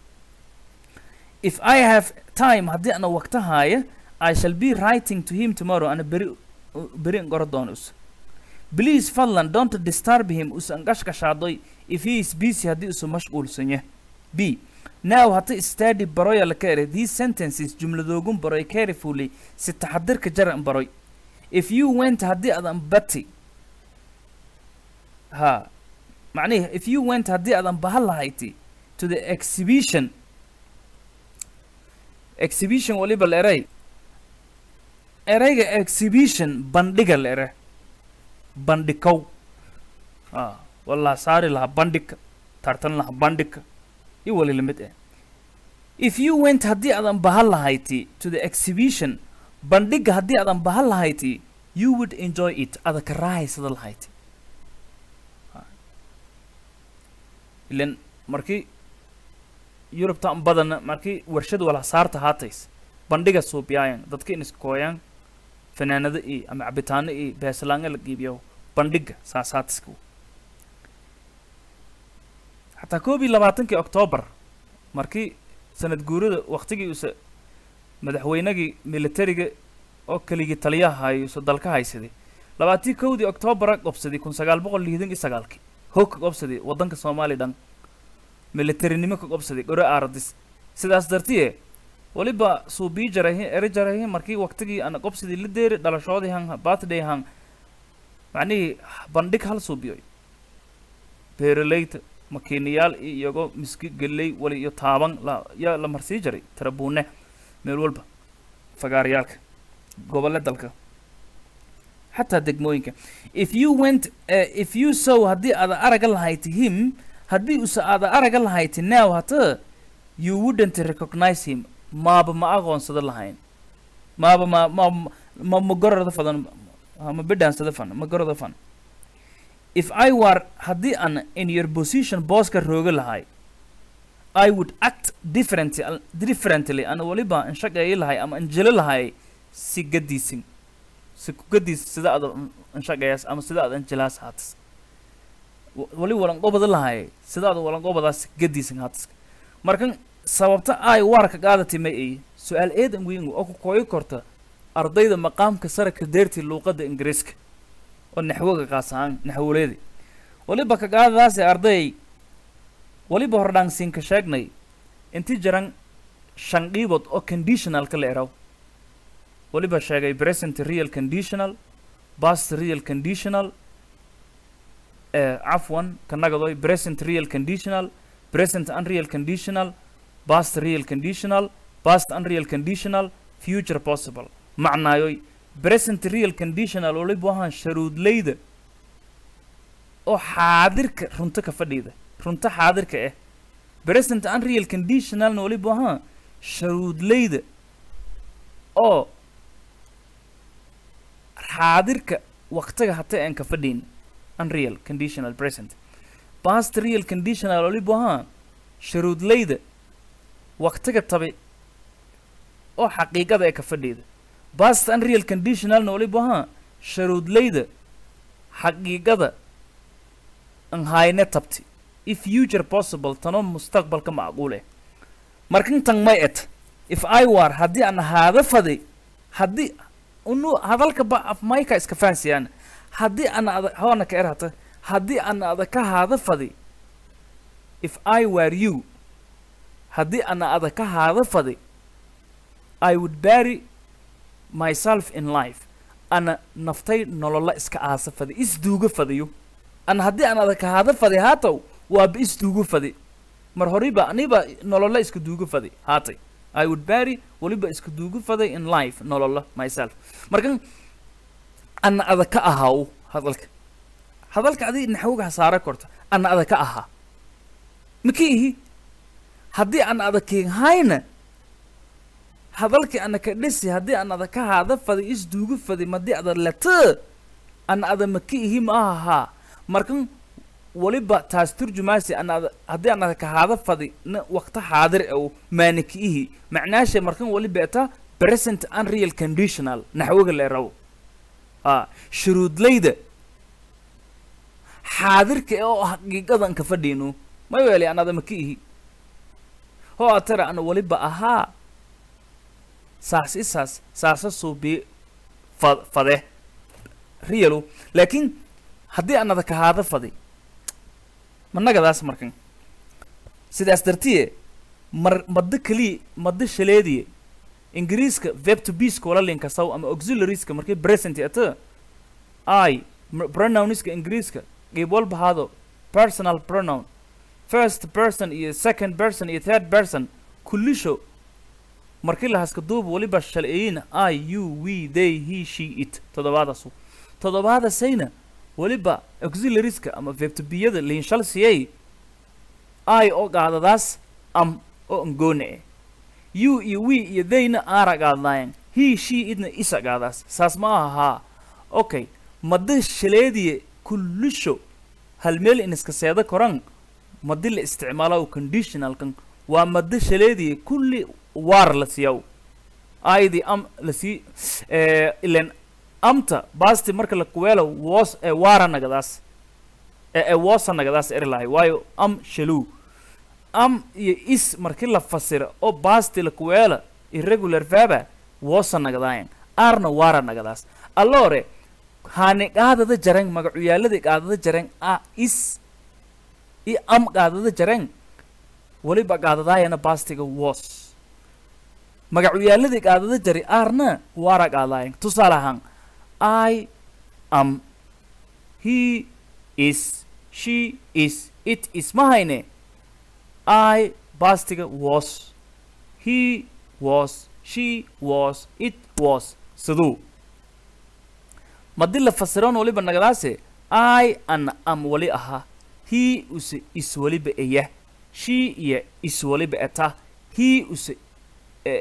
if i have time haddii ana waqtahaya i shall be writing to him tomorrow ana beri beri ngoro doon us please fadlan don't disturb him us angashkashaadoy if he is busy haddii usu mashquulsan yahay b now hata study baroya la ka ere these sentences jumladoogun baroy carefully si taxadirka jaran baroy if you went haddii adan bati ha macnihi if you went haddii adan bahan lahayti to the exhibition exhibition waliba la eray erayga exhibition bandhiga la ere bandhikow ha walaa saari lahaa bandhigka tartan lahaa bandhigka iyo wali lamid eh if you went haddii adan bahan lahayti to the exhibition bandhiga haddii adan bahan lahayti you would enjoy it ada ka raahaysada lahayti ilan markii yurubta an badana markii warshad wala saarta haatays bandhiga suubiyaayan dadka in iskooyaan fanaanado iyo ama cabitaano iyo beeslaanga la giibiyo bandhiga saasaatiska xataa koob iyo labaatankii octoobar markii sanad guurada waktigii usa madaxweynagii militariga oo keligii taliyaha hayo usa dalka haysaday labaatii kowdii octoobara qobsaday kun sagaal boqol lixdan iyo sagaalkii hoog ka qobsaday waddanka soomaaliya dhan militarinimo ka qobsaday gore aaradis sidaas dartiye waliba suubii jarahi eri jarahi markii waktigii ana qobsadii la deeri dhalashoodii han birthday han macnihii bandhig hal suubiyoy beeraleyda makiinayaal iyo iyagoo miski geley wali iyo taaban la yaa la marsii jaray tarabuune meel walba fagaaryaalka gobole dalka xataa degmooyinka if you went uh, if you saw haddii aada araga lahayti him haddii usa aada araga lahayti now hata you wouldn't recognize him maaba ma aqoonsada lahayn maaba ma ma ma ma gororda fadan ma bidhaansada fan ma goroda fan if I were haddii aan in your position booska rooga lahay I would act differently differently ana waliba an shaqeeyi lahay ama an jelo lahay si gadiisin si ku gadiis sida aad an shaqeeyas ama sida aad an jelaas haatas wali walan qobada lahay sida aad walan qobadaas gadiisin haatas markan sababta ay warka qaadati ma ay su-aal eedan weyn oo ku kooyi korta ardayda maqaamka sare ka deertii luuqadda ingiriiska oo naxwoga qaasaan naxwoleedi waliba ka qaadadaasi arday waliba hordhaansiinka sheegnay inti jiran shan dhiibood oo conditionalka la eraw waliba sheegay present real conditional past real conditional eh, cafwan kanagadoy present real conditional present unreal conditional past real conditional past unreal conditional future possible macnaayoy present real conditional waliba waxaan sharuudleyda oo xaadirka runto ka fadhiida runto xaadirka ah present unreal conditionalna waliba waxaan sharuudleyda oo xaadirka waqtiga hata aan ka fadhiin unreal conditional present past real conditional waliba waxaan sharuudleyda waqtiga tabi oo xaqiiqada ee ka fadhiida past unreal conditionalna waliba waxaa sharuudleyda xaqiiqada an hayne tabti if future possible tanoo mustaqbalka macquul eh markan tan may et if i war haddii aan ahaada fadi haddii unu hadalka ba af mayka iska fahansiyaan haddii ana ada hoona ka erhata haddii ana ada ka haada fadi if i were you haddii ana ada ka haada fadi i would bury myself in life ana naftay nolola iska aasa fadi isduuga fadiyo ana haddii aan ada ka haada fadi haatow waaba isduuga fadi mar horiba aniba nolola iska duuga fadi haatay i would bury waliba iska duuga faday in life nolola myself markan ana ada ka ahaw hadalka hadalka adi naxwoga hasaara korta ana ada ka ahaa maka ihi haddii aan ada keenhayna hadalkii ana ka dhisi haddii aan ada ka haada faday isduuga faday madii ada lata ana ada maka ihi ma ahaa markan waliba taas turjumaasi anaada haddii anaada kahaada fadi na waqta xaadir ow maanikiihi macnaashe markan waliba eta present unreal conditional naxwiga leeraw a shuruudlayda xaadirka oo xaqiiqadan ka fadhiinu may weeli anaada maka ihi ho atara ana waliba ahaa saas isaas saasa suubi fa fade realo laakiin haddii anada kahaada fadi managadaas markan sidaas dartiye mar maddo keliya maddo shaleediye ingiriiska verb to be skola linkasaw ama auxiliarieska markay present ata i m- pronounska ingiriiska qeyb walba haado personal pronoun first person iyo second person iyo third person kullisho markii la haska duub waliba shalceeyina i you we they he she it toddobaadasu toddobaadasayna waliba auxiliarieska ama vebtobiyada liinshal siyay i oo qaadadaas am oo angoone eh you iyo we iyo theyna aara qaadanayan he she idna isa qaadaas saas ma ahaa okay madda shaleediye kullisho hal meel in iska seeda koran madi la isticmaalo conditionalkan waa madda shaleediye kulli waar la siyaw aydi am la sii eh, ilen amta basti marka la kuweelo woos ee waara nagadaas ee ee woosa nagadaas eri lahay waayo am shaluu am iyo is markii la fasira oo basti la kuweela irregular verba woosa nagadaayan aarna waara nagadaas allore haani qaadada jareng magacuyaalada qaadada jareng a is iyo am qaadada jareng waliba qaadadaayana bastiga woos magacuyaaladii qaadada jari aarna waara qaadaayan tusaale ahaan I am he is she is it is mahayne I bastiga was he was she was it was siduu madi la fasiroon waliba nagadaase I an am wali aha he use is waliba eya she iyo is waliba eta he use eh,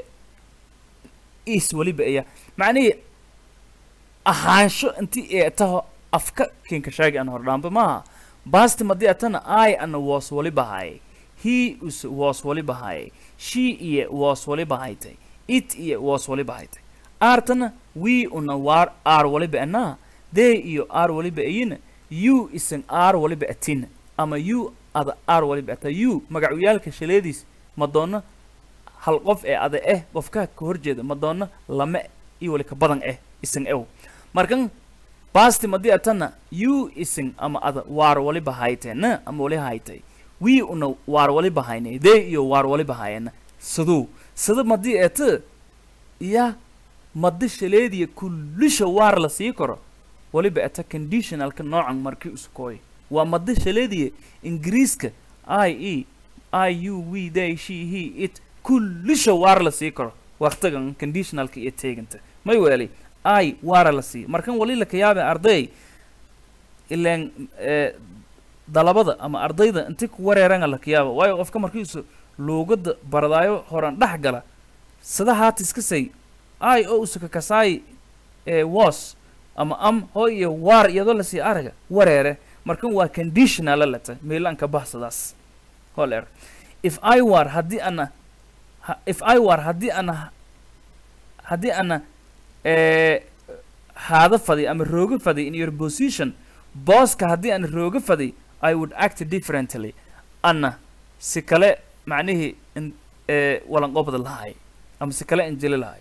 is waliba eya macnihii ahaansho intii ee taho afka kinka shaagi an hordhaanba maaha basti madii atana i ana was wali bahaye he us was wali bahaye she iyo was wali bahaytay it iyo was wali bahaytay aartana we una waar aar waliba anaa they iyo aar waliba ayina you isan aar waliba atina ama you ada aar waliba ata you magacuyaalka shaleediis madoona hal qof ee ada eh qofkaa ka horjeeda madoona lama iyo wali ka badan eh isan ew markan basti madii atana you isin ama ada waar waliba hayteena ama wali haytay we una waar waliba hayne they iyo waar waliba hayena siduu sida madii eeta ya madi shaleediya kullisha waar la sii karo waliba eta conditionalka noocan markii uskooy waa madi shaleediya ingiriiska i e i you we they she he it kullisha waar la sii karo waqtigan conditionalka iyo teeganta may weeli ai waara la siiyo markan wali la kayaabe arday ilaan eh, dalabada ama ardayda inti ku wareeranga la kayaaba waayo qofka markiisu luugada baradaayo horan dhex gala sida haata iska say ai oo usuka kasaay ee was ama am hoo iyo waar iyadoo lasii araga wareere markan waa conditionala leta meelanka bahsadaas holeer if i war haddii ana ha- if i war haddii ana haddii ana eh, haada fadi ama rooga fadi in your position booska haddii aan rooga fadi i would act differently ana si kale macnihii in eh, walanqobda lahay ama si kale injili lahay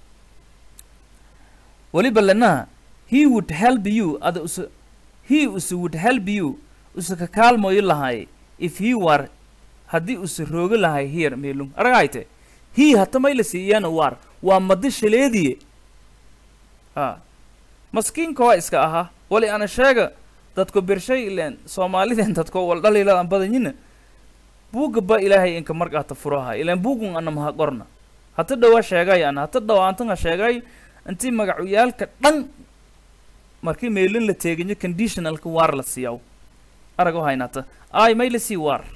weliba lenaha he would help you ada us he us would help you usa ka kaalmoyo lahay if he were haddii usa rooga lahay here meelung aragayte he hata may la siiyana war waa madi shaleediye ha maskiinka waa iska ahaa wali ana sheega dadku birshay ileen soomaalideen dadko wal dhaliila aan badanyina buugga ba ilaahay inka markaata furaha ileen buugun ana maha qorna hata dhawaa sheegay ana hata dhawaantanga sheegay intii magacuyaalka dhan markii meelin la teeginyo conditionalka waar la siiyaw arago haynata ay may la sii waar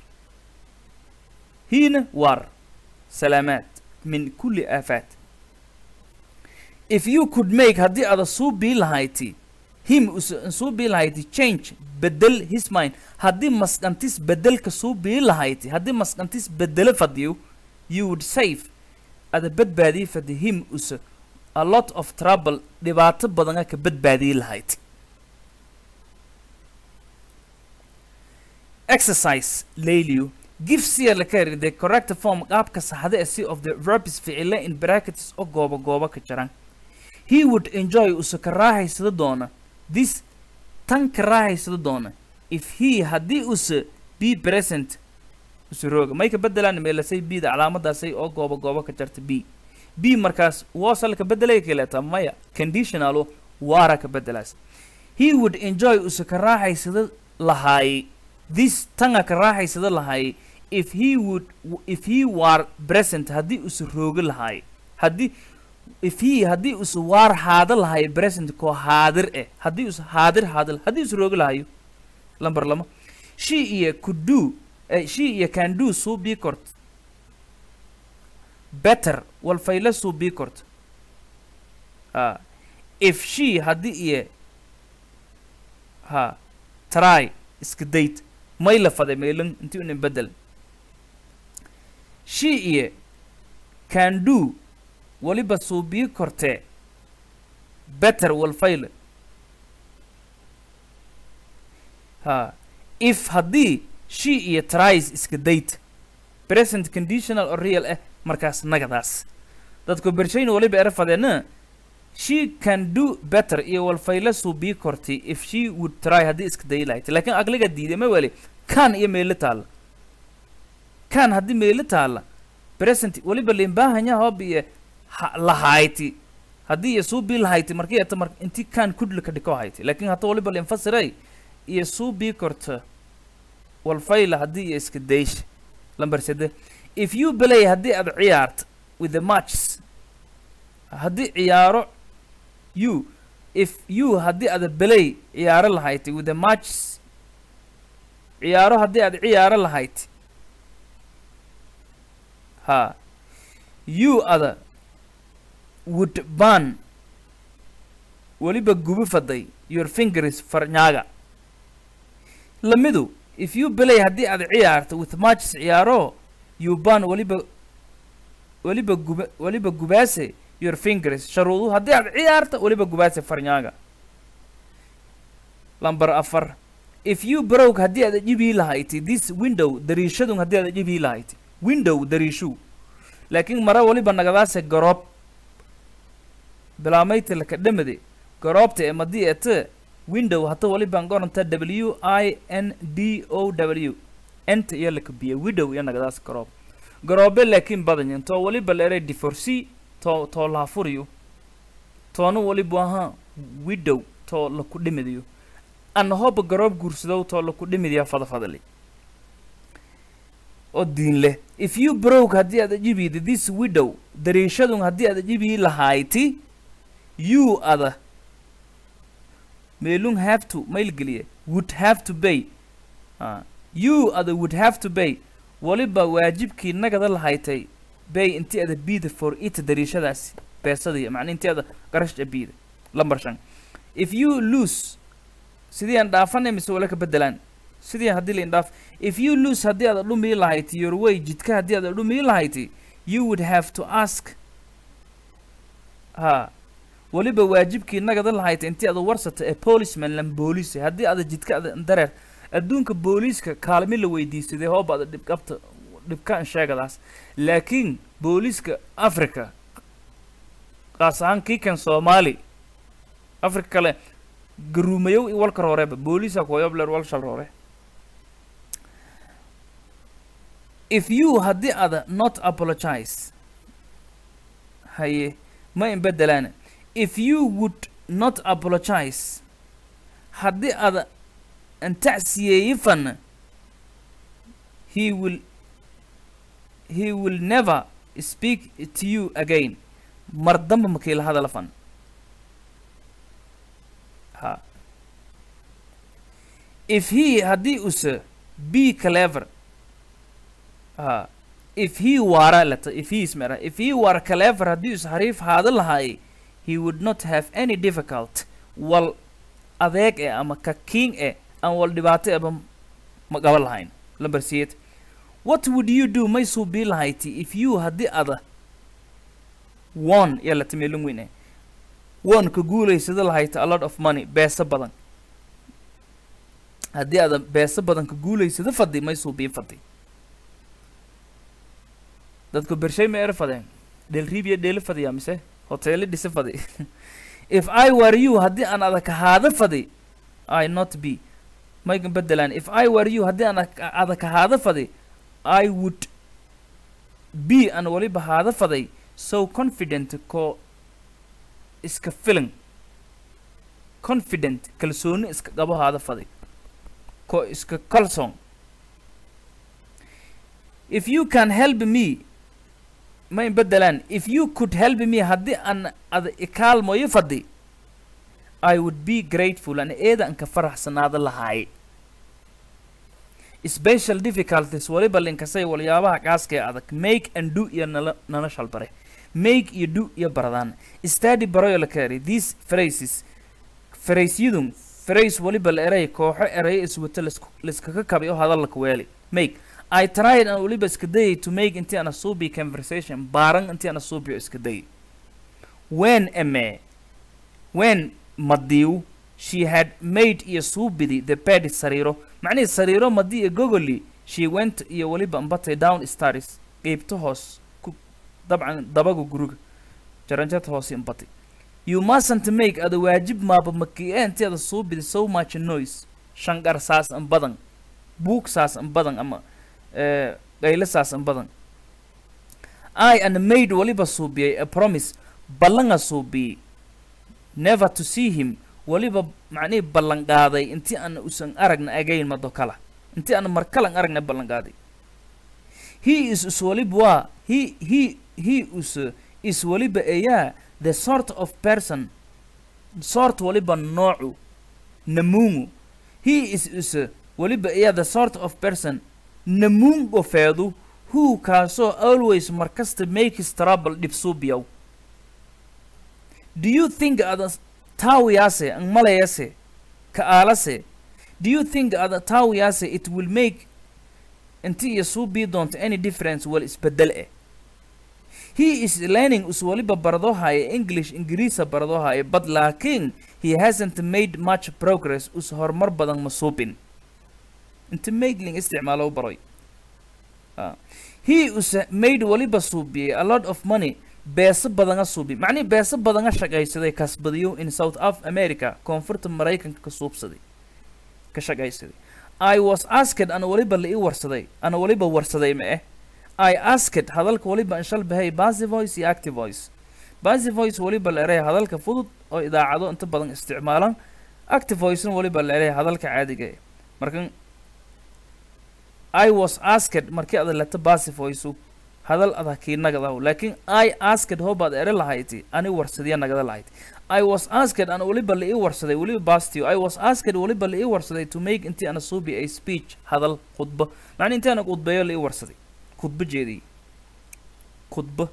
hiina waar salaamaad min kulli aafaat if you could make haddii ada suu bii lahayti him us suu bii lahayti change bedel his mind haddii masqantis bedelka suu bii lahayti haddii masqantis bedelo fadiyo you would save ada badbaadii fadi him us a lot of trouble dhibaato badana ka badbaadii lahayd exercise layliyo give sia la carry the correct form qaabka saxda ee si of the verbs ficile in brackets oo gooba gooba ka jiran he would enjoy usa ka raahaysada doona this tan ka raahaysada doona if he haddii usa be present usa rooga may ka bedelaan meelasay b da calaamadaasay oo gooba gooba ka jarta b b markaas wasal ka bedelay kaleeta maya conditionalo waara ka bedelaas he would enjoy usa ka raahaysada lahaay this tanga ka raahaysada lahaay if he would if he were present haddii usa rooga lahaay haddii if he haddii usa waar haada lahaay present koo haadir eh haddii usa haadir haadil haddii usa rooga lahayo lambar lama she iyo could do eh, she iyo can do suu bii kort better walfayla suu bii kort ah if she haddii iyo ha try iska dayd may la faday meelin intii unin bedel she iyo can do waliba suu bii kortee better walfayle ha if haddii she iyo tries iska dayd present conditional oo real ah markaas nagadaas dadku bershayna waliba era fadeena she can do better iyo walfayla suu bii kortay if she would try haddii iska dayi lahayd laakiin aqliga diiday ma weli kan iyo meelo taalla kan haddii meelo taalla present waliba limbahanya hoob iyo ha- lahayti haddii iyo suu bii lahayti markii eta mar intii kan kudla ka dhiko hayti laakiin hata waliba linfasiray iyo suu bii korta walfayla haddii iyo iska daysh lambar sede if you play haddii aad ciyaarto with the matches haddii ciyaaro you if you haddii aad belay ciyaaro lahayd with the matches ciyaaro haddii aad ciyaaro lahayd ha you ada would ban weliba gubi faday your fingers farnyaaga lamidu if you play haddii aad ciyaarto with matches ciyaaro you ban weliba weliba guba weliba gubaase your fingers sharuudu haddii aad ciyaarto weliba gubaase farnyaaga lambar afar if you broke haddii aad jibii lahayti this window dariishadun haddii aad jibii lahayti window dariishu laakiin mara weliba nagadaase garoob bilaamayta laka dhamade garoobta ee madii ete window hata weliban qoranta w i n d o w enta iyo laka biya window iyo nagadaas garoob garoobe laakiin badanyin too weliba la eray divorcee too too laafuriyo toona weliba ahaa widow too laku dhimidayo ana hoba garoob guursadow too laku dhimidayaa fadafadali oo diin leh if you broke haddii aad ajibiyda this widow dariishadun haddii aad ajibiyi lahayti you ada meelun have to mailgeliye would have to pay ah you ada would have to pay waliba waajibkii nagada lahaytay bay intii ada biida for it dariishadaasi beesadii macna intii ada qarashja biida lambar shan if you lose sidii aan dhaafanay mise wala ka bedelaan sidii haddii la indhaaf if you lose haddii aad dhumii lahayti your way jidka haddii aad dhumii lahayti you would have to ask ha weliba waajibkii nagada lahayta intii ada warsata ee policeman lan booliis haddii ada jidka ada dareer adduunka booliiska kaalmi la weydiisaday hooba ada dhibqabta dhibkaan sheegadaas laakiin booliiska africa qaas ahaan kiikan soomaali africa kale garuumayow i walka rooreba booliisa kuwayobler walshal roore if you haddii ada not apologize haye ma in bedelaan if you would not apologize haddii ada antacsiyeeyi fan he will he will never speak to you again mar damba makiila hadala fan ha if he haddii use be clever ha if he wara lata if he is mera if he were clever haddii us hariif haada lahaay he would not have any difficult wal adeeg eh ama ka king eh aan wal dhibaato eba ma qaban lahayn lamber siyeed what would you do may suubii lahayti if you haddii ada won yaa la timeelin weyn eh won ka guulaysada lahayta a lot of money beesa badan haddii ada beesa badan ka guulaysada fadi may suubii fadi dadku bershay ma er fadeen dheelriibiya dheeli fadiya mise hoteeli dhisi fadi if i were you haddii aan adag ahaada fadi i not be maygan bedelaan if i were you haddii aan ak- adag ahaada fadi i would be aan waliba haada faday so confident ko iska filan confident kalsooni iska qabo haada faday ko iska kalsoon if you can help me ma in bedelaan if you could help me haddii aan ada ikaalmoyo fadi i would be grateful an eeda anka faraxsanaada lahaay special difficulties waliba linkasay waliyaabaha qaaska ee adag make and do iyo nala nala shalbare make iyo do iyo baradaan study baroyo la keenay these phrases phraseyadun phrase waliba la eray kooxo erayo iswato laisku- laiskaga kabay oo hadalka weeli make I tried an waliba iska dayay to make intii ana suubi conversation baaran intii ana suubiyo iska dayay when ame when madiu she had made iyo suubidi the bed sariiro macnihii sariiro madi iyo gogoli she went iyo waliba ambatay down stars qeybta hoos ku dabcan dabaga guriga jaranjata hoos imbatay you mustn't make ada waajib maaba makiye intii ada suubidi so much noise shanqar saas an badan buug saas an badan ama eh, qaylo saas an badan i and maid waliba suubiyay a promise ballanga suubiyey never to see him waliba macnihii ballan qaaday intii aan usan aragna agayn mado kala intii aan markalan aragna ballan qaaday he is is waliba waa he he he is is waliba ayaa the sort of person sort waliba noocu namuungu he is is waliba ayaa the sort of person namuun gofeedu who kaasoo always markasta makes trouble dhibsuubiyow do you think ada taawiyase ang malayase ka aalase do you think ada taawiyase it will make inti iyo suubii doonto any difference wal isbedel eh he is learning us waliba baradohaya english ingiriisa baradohaya but laakiin he hasn't made much progress us horumar badan ma suubin inta maidling isticmaalo u baroy Ah. he us made waliba suubiyey a lot of money beeso badanga suubi macnihi beeso badanga shaqaysaday kasbadiyo in south of america koonfurta maraykanka ka suubsaday ka shaqaysaday i was asked ana waliba la ii warsaday ana waliba warsaday ma eh i asked hadalka waliba in shalbahay basy voice iyo active voice basy voice waliba la eray hadalka fudud oo idaacado inta badan isticmaalan active voicena waliba la eray hadalka caadiga eh markan i was asked markii ada leta basy voice hadal adag kii nagadaw laakiin i asked hoobaad ere lahayti ani warsadiya nagada lahayd i was asked ana waliba la ii warsaday waliba bastio i was asked waliba la ii warsaday to make intii ana suubi a speech hadal khudbo macni intii ana khudbeeyo la ii warsaday khudbo jeediyey khudbo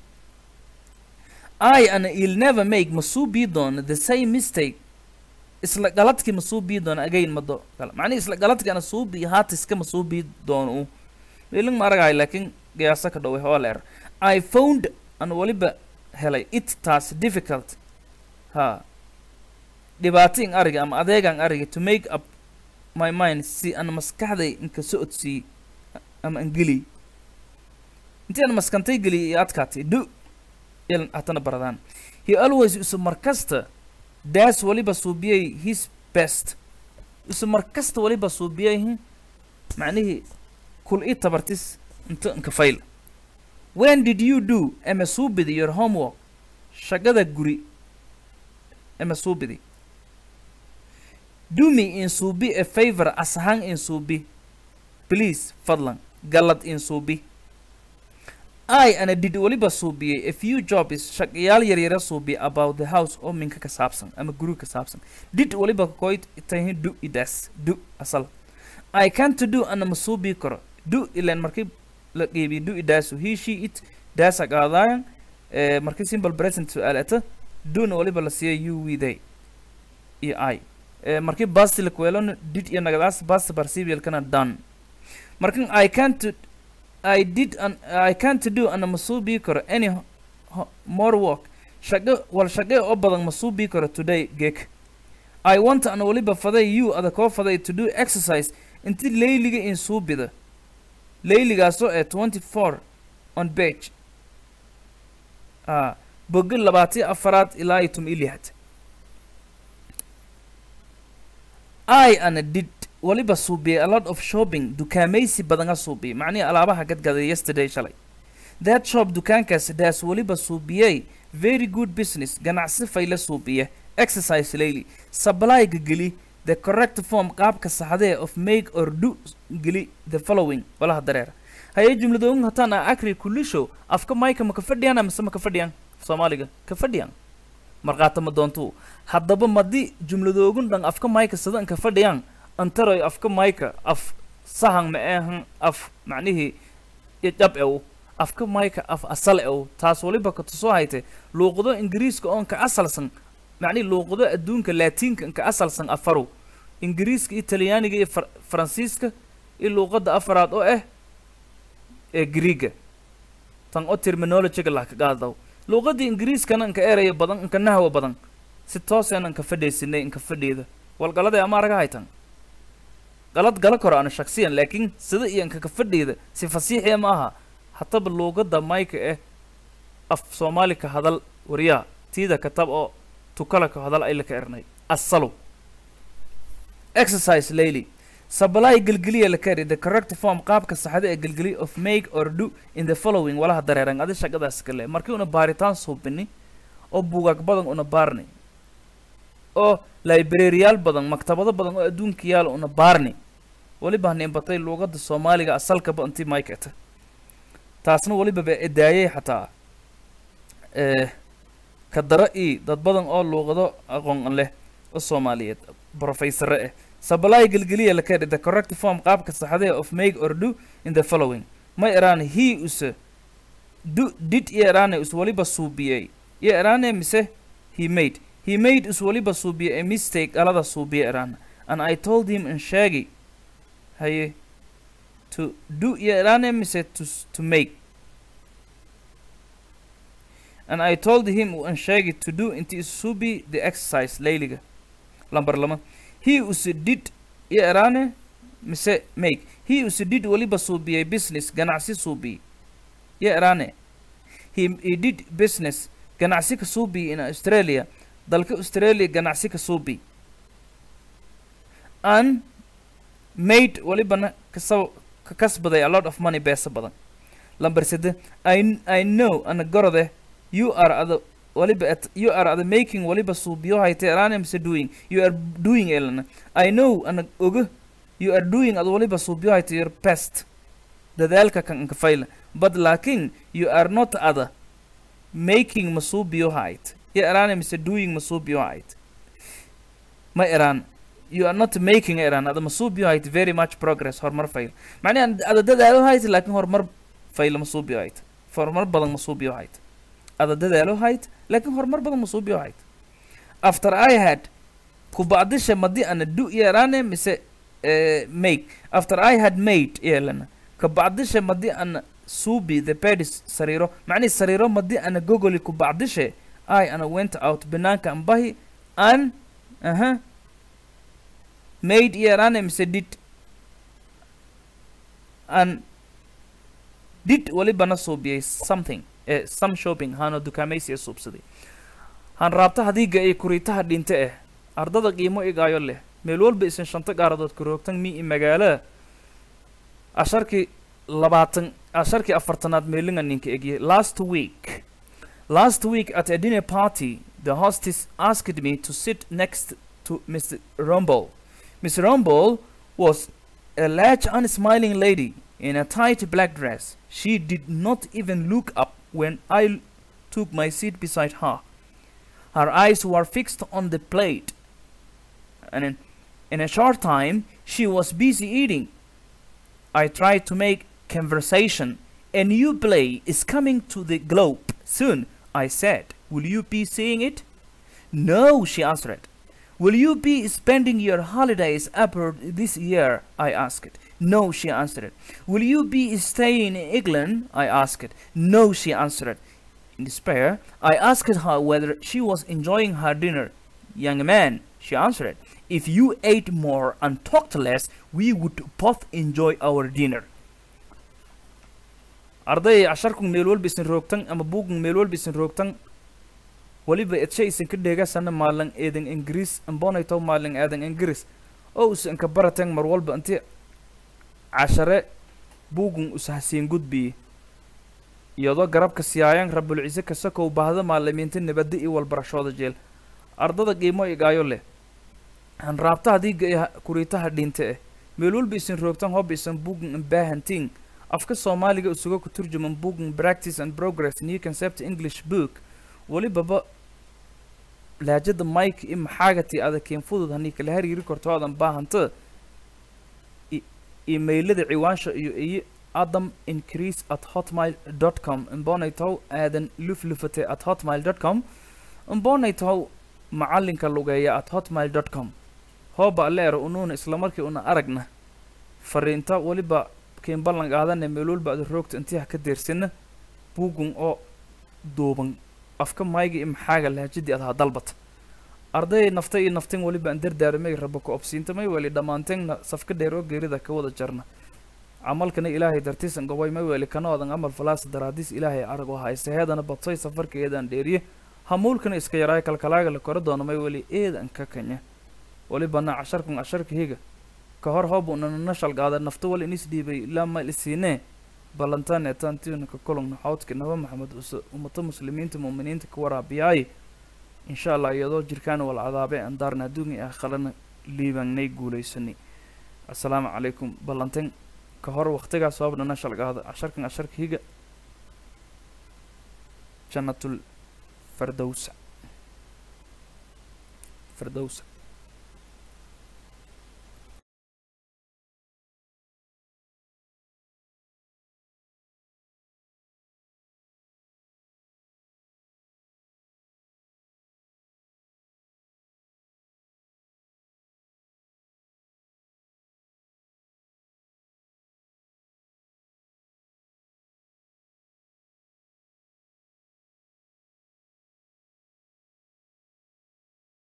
i ana il never make masuu bii doono the same mistake isla galadkii masuu bii doono again mado kale macnihi isla galadkii ana suu bii haatiska masuu bii doono u meelin ma aragahay laakiin qiyaasa ka dhoway waa leer i found an waliba helay it taas difficult ha dhibaatiin ariga ama adeegan ariga to make up my mind si aan maskaxday inka socodsiiy ama aan geliy intii aan maskantay geliy iyo adkaatay du il hatana baradaan he always isu markasta daas waliba suubiyay his best isu markasta waliba suubiyay hmm, macnihii kul ii tabartis inta inka fayl when did you do ama suubidi your homework shaqada guri ama suubidi do me in suubi a favor asahan in suubi please fadlan galad in suubi i ana did waliba suubiyey a few jobs shaqayaal yaryara suubi about the house oo minka ka saabsan ama guri ka saabsan did waliba koyd tahin do idas do asal i can't do ana ma suubi karo do ilan markii la qeybiyo do idaasu he she it daasa qaadaayan eh, markii simple present su-aalata dona waliba la siiya you we they iyo i eh, markii basti la kuweelona did iyo nagadaas past participialkana done markan i can't i did an i can't do ana masuubii karo any ho- ho- more work shaqo wal shaqe oo badan masuubii karo today geek i want an waliba faday you ada koo faday to do exercise inti layliga in suubida layligaasoo ee 24 on page ah bogi labaatiyo afaraad ilaa iyo tum iyo lixad i ana did waliba suubiyay a lot of shopping dukaamaysi badanga suubiyay macnihii alaabaha gadgaday yesterday shalay that shop dukaankaasi daas waliba suubiyey very good business ganacsi fayla suubiya exercise layli supplyga geli the correct form qaabka saxdee of make or do geli the following walaha dareer haye jumladooyin hataan a akri kulisho afka mayka ma ka fadhiyaan mise ma ka fadhiyaan soomaaliga ka fadhiyaan markaata ma doontuu haddaba madi jumladoogun dhan afka mayka sidan ka fadhiyaan antaroy afka mayka af sahan ma ahan af macnihii ijab ew afka mayka af asal ew taas waliba ka tusoo hayte luuqado ingiriiska oon ka asalsan macnihi luuqado adduunka laatiinka ka asalsan afaru ingiriiska iyo talyaaniga iyo far- faransiiska iyo luuqadda afaraad oo ah ee griiga tan oo terminologyga lah ka qaadaw luuqadda ingiriiskana inka eraya badan inka nahwa badan si tooseen inka fadhaysinay inka fadhiida walgaladay ama araga haytan galad gala koro ana shaksiyan laakiin sida iyo inka ka fadhiida si fasiixiya ma aha hataba luuqadda mayka eh af soomaali ka hadal wariyaa tiida katab oo tukala ka hadal ay la ka ernay asalu exercise layli supply gelgeliya la kari the correct form qaabka saxda ee gelgeli of make or do in the following walaha dareeran adi shaqadaas kale markii una baaritaan suubini oo buugaag badan una baarni oo librariyaal badan maktabado badan oo adduunka yaal una baarni waliba nimbatay luuqada soomaaliga asalkaba intii maykata taasna waliba ba edaayay xataa eh, ka dara i dad badan oo luuqado aqoon leh oo soomaaliyeed professore eh supply gelgeliya la kari the correct form qaabka saxdee of make or do in the following ma eraan he use do did iyo eraane is waliba suubiyey iyo eraane mise he made he made is waliba suubiyey a mistake alada suubiye eraana and i told him in sheegi haye to do iyo eraane mise to, s- to make and I told him and sheegi to do inti isubi the exercise layliga lambar lama he us did iyo eraane mise make he us did waliba suubiyey business ganacsi suubiy iyo eraane he, he did business ganacsi ka suubiy in australia dalka australia ganacsi ka suubiy and made walibana kasab ka kasbaday a lot of money beesa badan lambar sede I, I know ana gorode you are other waliba at you are other making waliba suubiyo hayte eraane mise doing you are doing elana I know ana oga you are doing ad waliba suubiyo hayte your best dadaalka kan inka fayla but laakin you are not other making masuubiyo hayt iyo eraane mise doing masuubiyo hayt ma eraan you are not making eraan ada masuubiyo hayt very much progress horumar fayl macnaha ada dadaalo hayt laakiin horumar fayla masuubiyo hayt horumar badan masuubiyo hayt ada dadaalo hayt laakiin horumar badan masuubiyo hayt after i had kubacdisha madi ana do iyo eraane mise eh, make after i had made yeelana kabacdisha madi ana suubi the bedis sariiro macnihi sariiro madi ana gogoli kubacdishe i ana went out banaanka ambahi an aha made iyo eraane mise did an did walibana suubiyey something eh, some shopping hano dukaamaysi ee suubsaday han raabta hadiiga ee kuriitaha dhinte eh ardada qiimo igaayo leh meel walba isan shanta gaaradood karoogtan mi i magaalada asharkii labaatan asharkii afartanaad meelinga ninka egye last week last week at a dinner party the hostess asked me to sit next to mr rumble miss rumble was a large unsmiling lady in a tight black dress she did not even look up when i l- took my seat beside her her eyes were fixed on the plate and in, in a short time she was busy eating I tried to make conversation. A new play is coming to the globe soon, I said. Will you be seeing it? No, she answered. Will you be spending your holidays abroad this year? I asked. No, she answered. Will you be staying in England? I asked. No, she answered. In despair, I asked her whether she was enjoying her dinner. Young man, she answered, if you ate more and talked less, we would both enjoy our dinner. arday casharkun meel walba isin roogtan ama buugun meel walba isin roogtan waliba edshe isin ka dheegasana maalan eedan ingiriis ambonayto maalan aadan ingiriis oo usan ka baratan mar walba inti cashare buugun usahasiin gudbiye iyadoo garabka siyaayan rabulcise kasakow baahda maalimiinta nabadda iyo walbarashooda jeel ardada qiimo igaayo leh hanraabtaha diiga iyo kuriitaha dhinte eh meel walba isin roogtan hob isan buugun imbaahantiin afka soomaaliga isuga ku turjuman booking practice and progress new concept english book welibaba laajada mike i maxaagati adakeen fudud hanii kala hariiri karto aadan baahanta imailada ciwaansha iyo iyo adam increase at hotmail dot com imbonaytow aadan luflufate at hotmail dot com imbonaytow macalinka lugeeya at hotmail dot com hooba aleer unuuna islamarkii una aragna fariinta weliba keen ballan qaadane meel walba ada roogta intiha ka deersina buugun oo duuban afka mayga iyo maxaaga lahajadii adaha dalbata arday nafta iyo naftin weliba aan dardaaramay rabo ku obsiintamay weli dhammaanteegna safka dheer oo geerida ka wada jarna camalkana ilaahay dartiisan gobay may weli kana odan amal falaasa daraadiis ilaahay arag oo haysta heedana badsay safarka eedaan dheeriye hamuulkana iska yaraay kalkalaaga la kora doono may weli eedan ka kanya welibana casharkun casharka higa ka hor hoob unanana shalgaada nafta wal inis dhiibay ilaa ma isiinee ballantaan eetaantiunaka kolongna xawdka naba maxamed use ummata muslimiinta muuminiinta ka waraabiyaay insha allah iyadoo jirkaan wal cadaabe aan daarna adduunya ah qalana liibangnay guulaysanay assalaamu calaykum ballantan ka hor waqtigaas hoobnana shalgaada casharkan casharka higa jannatul fardowsa fardowsa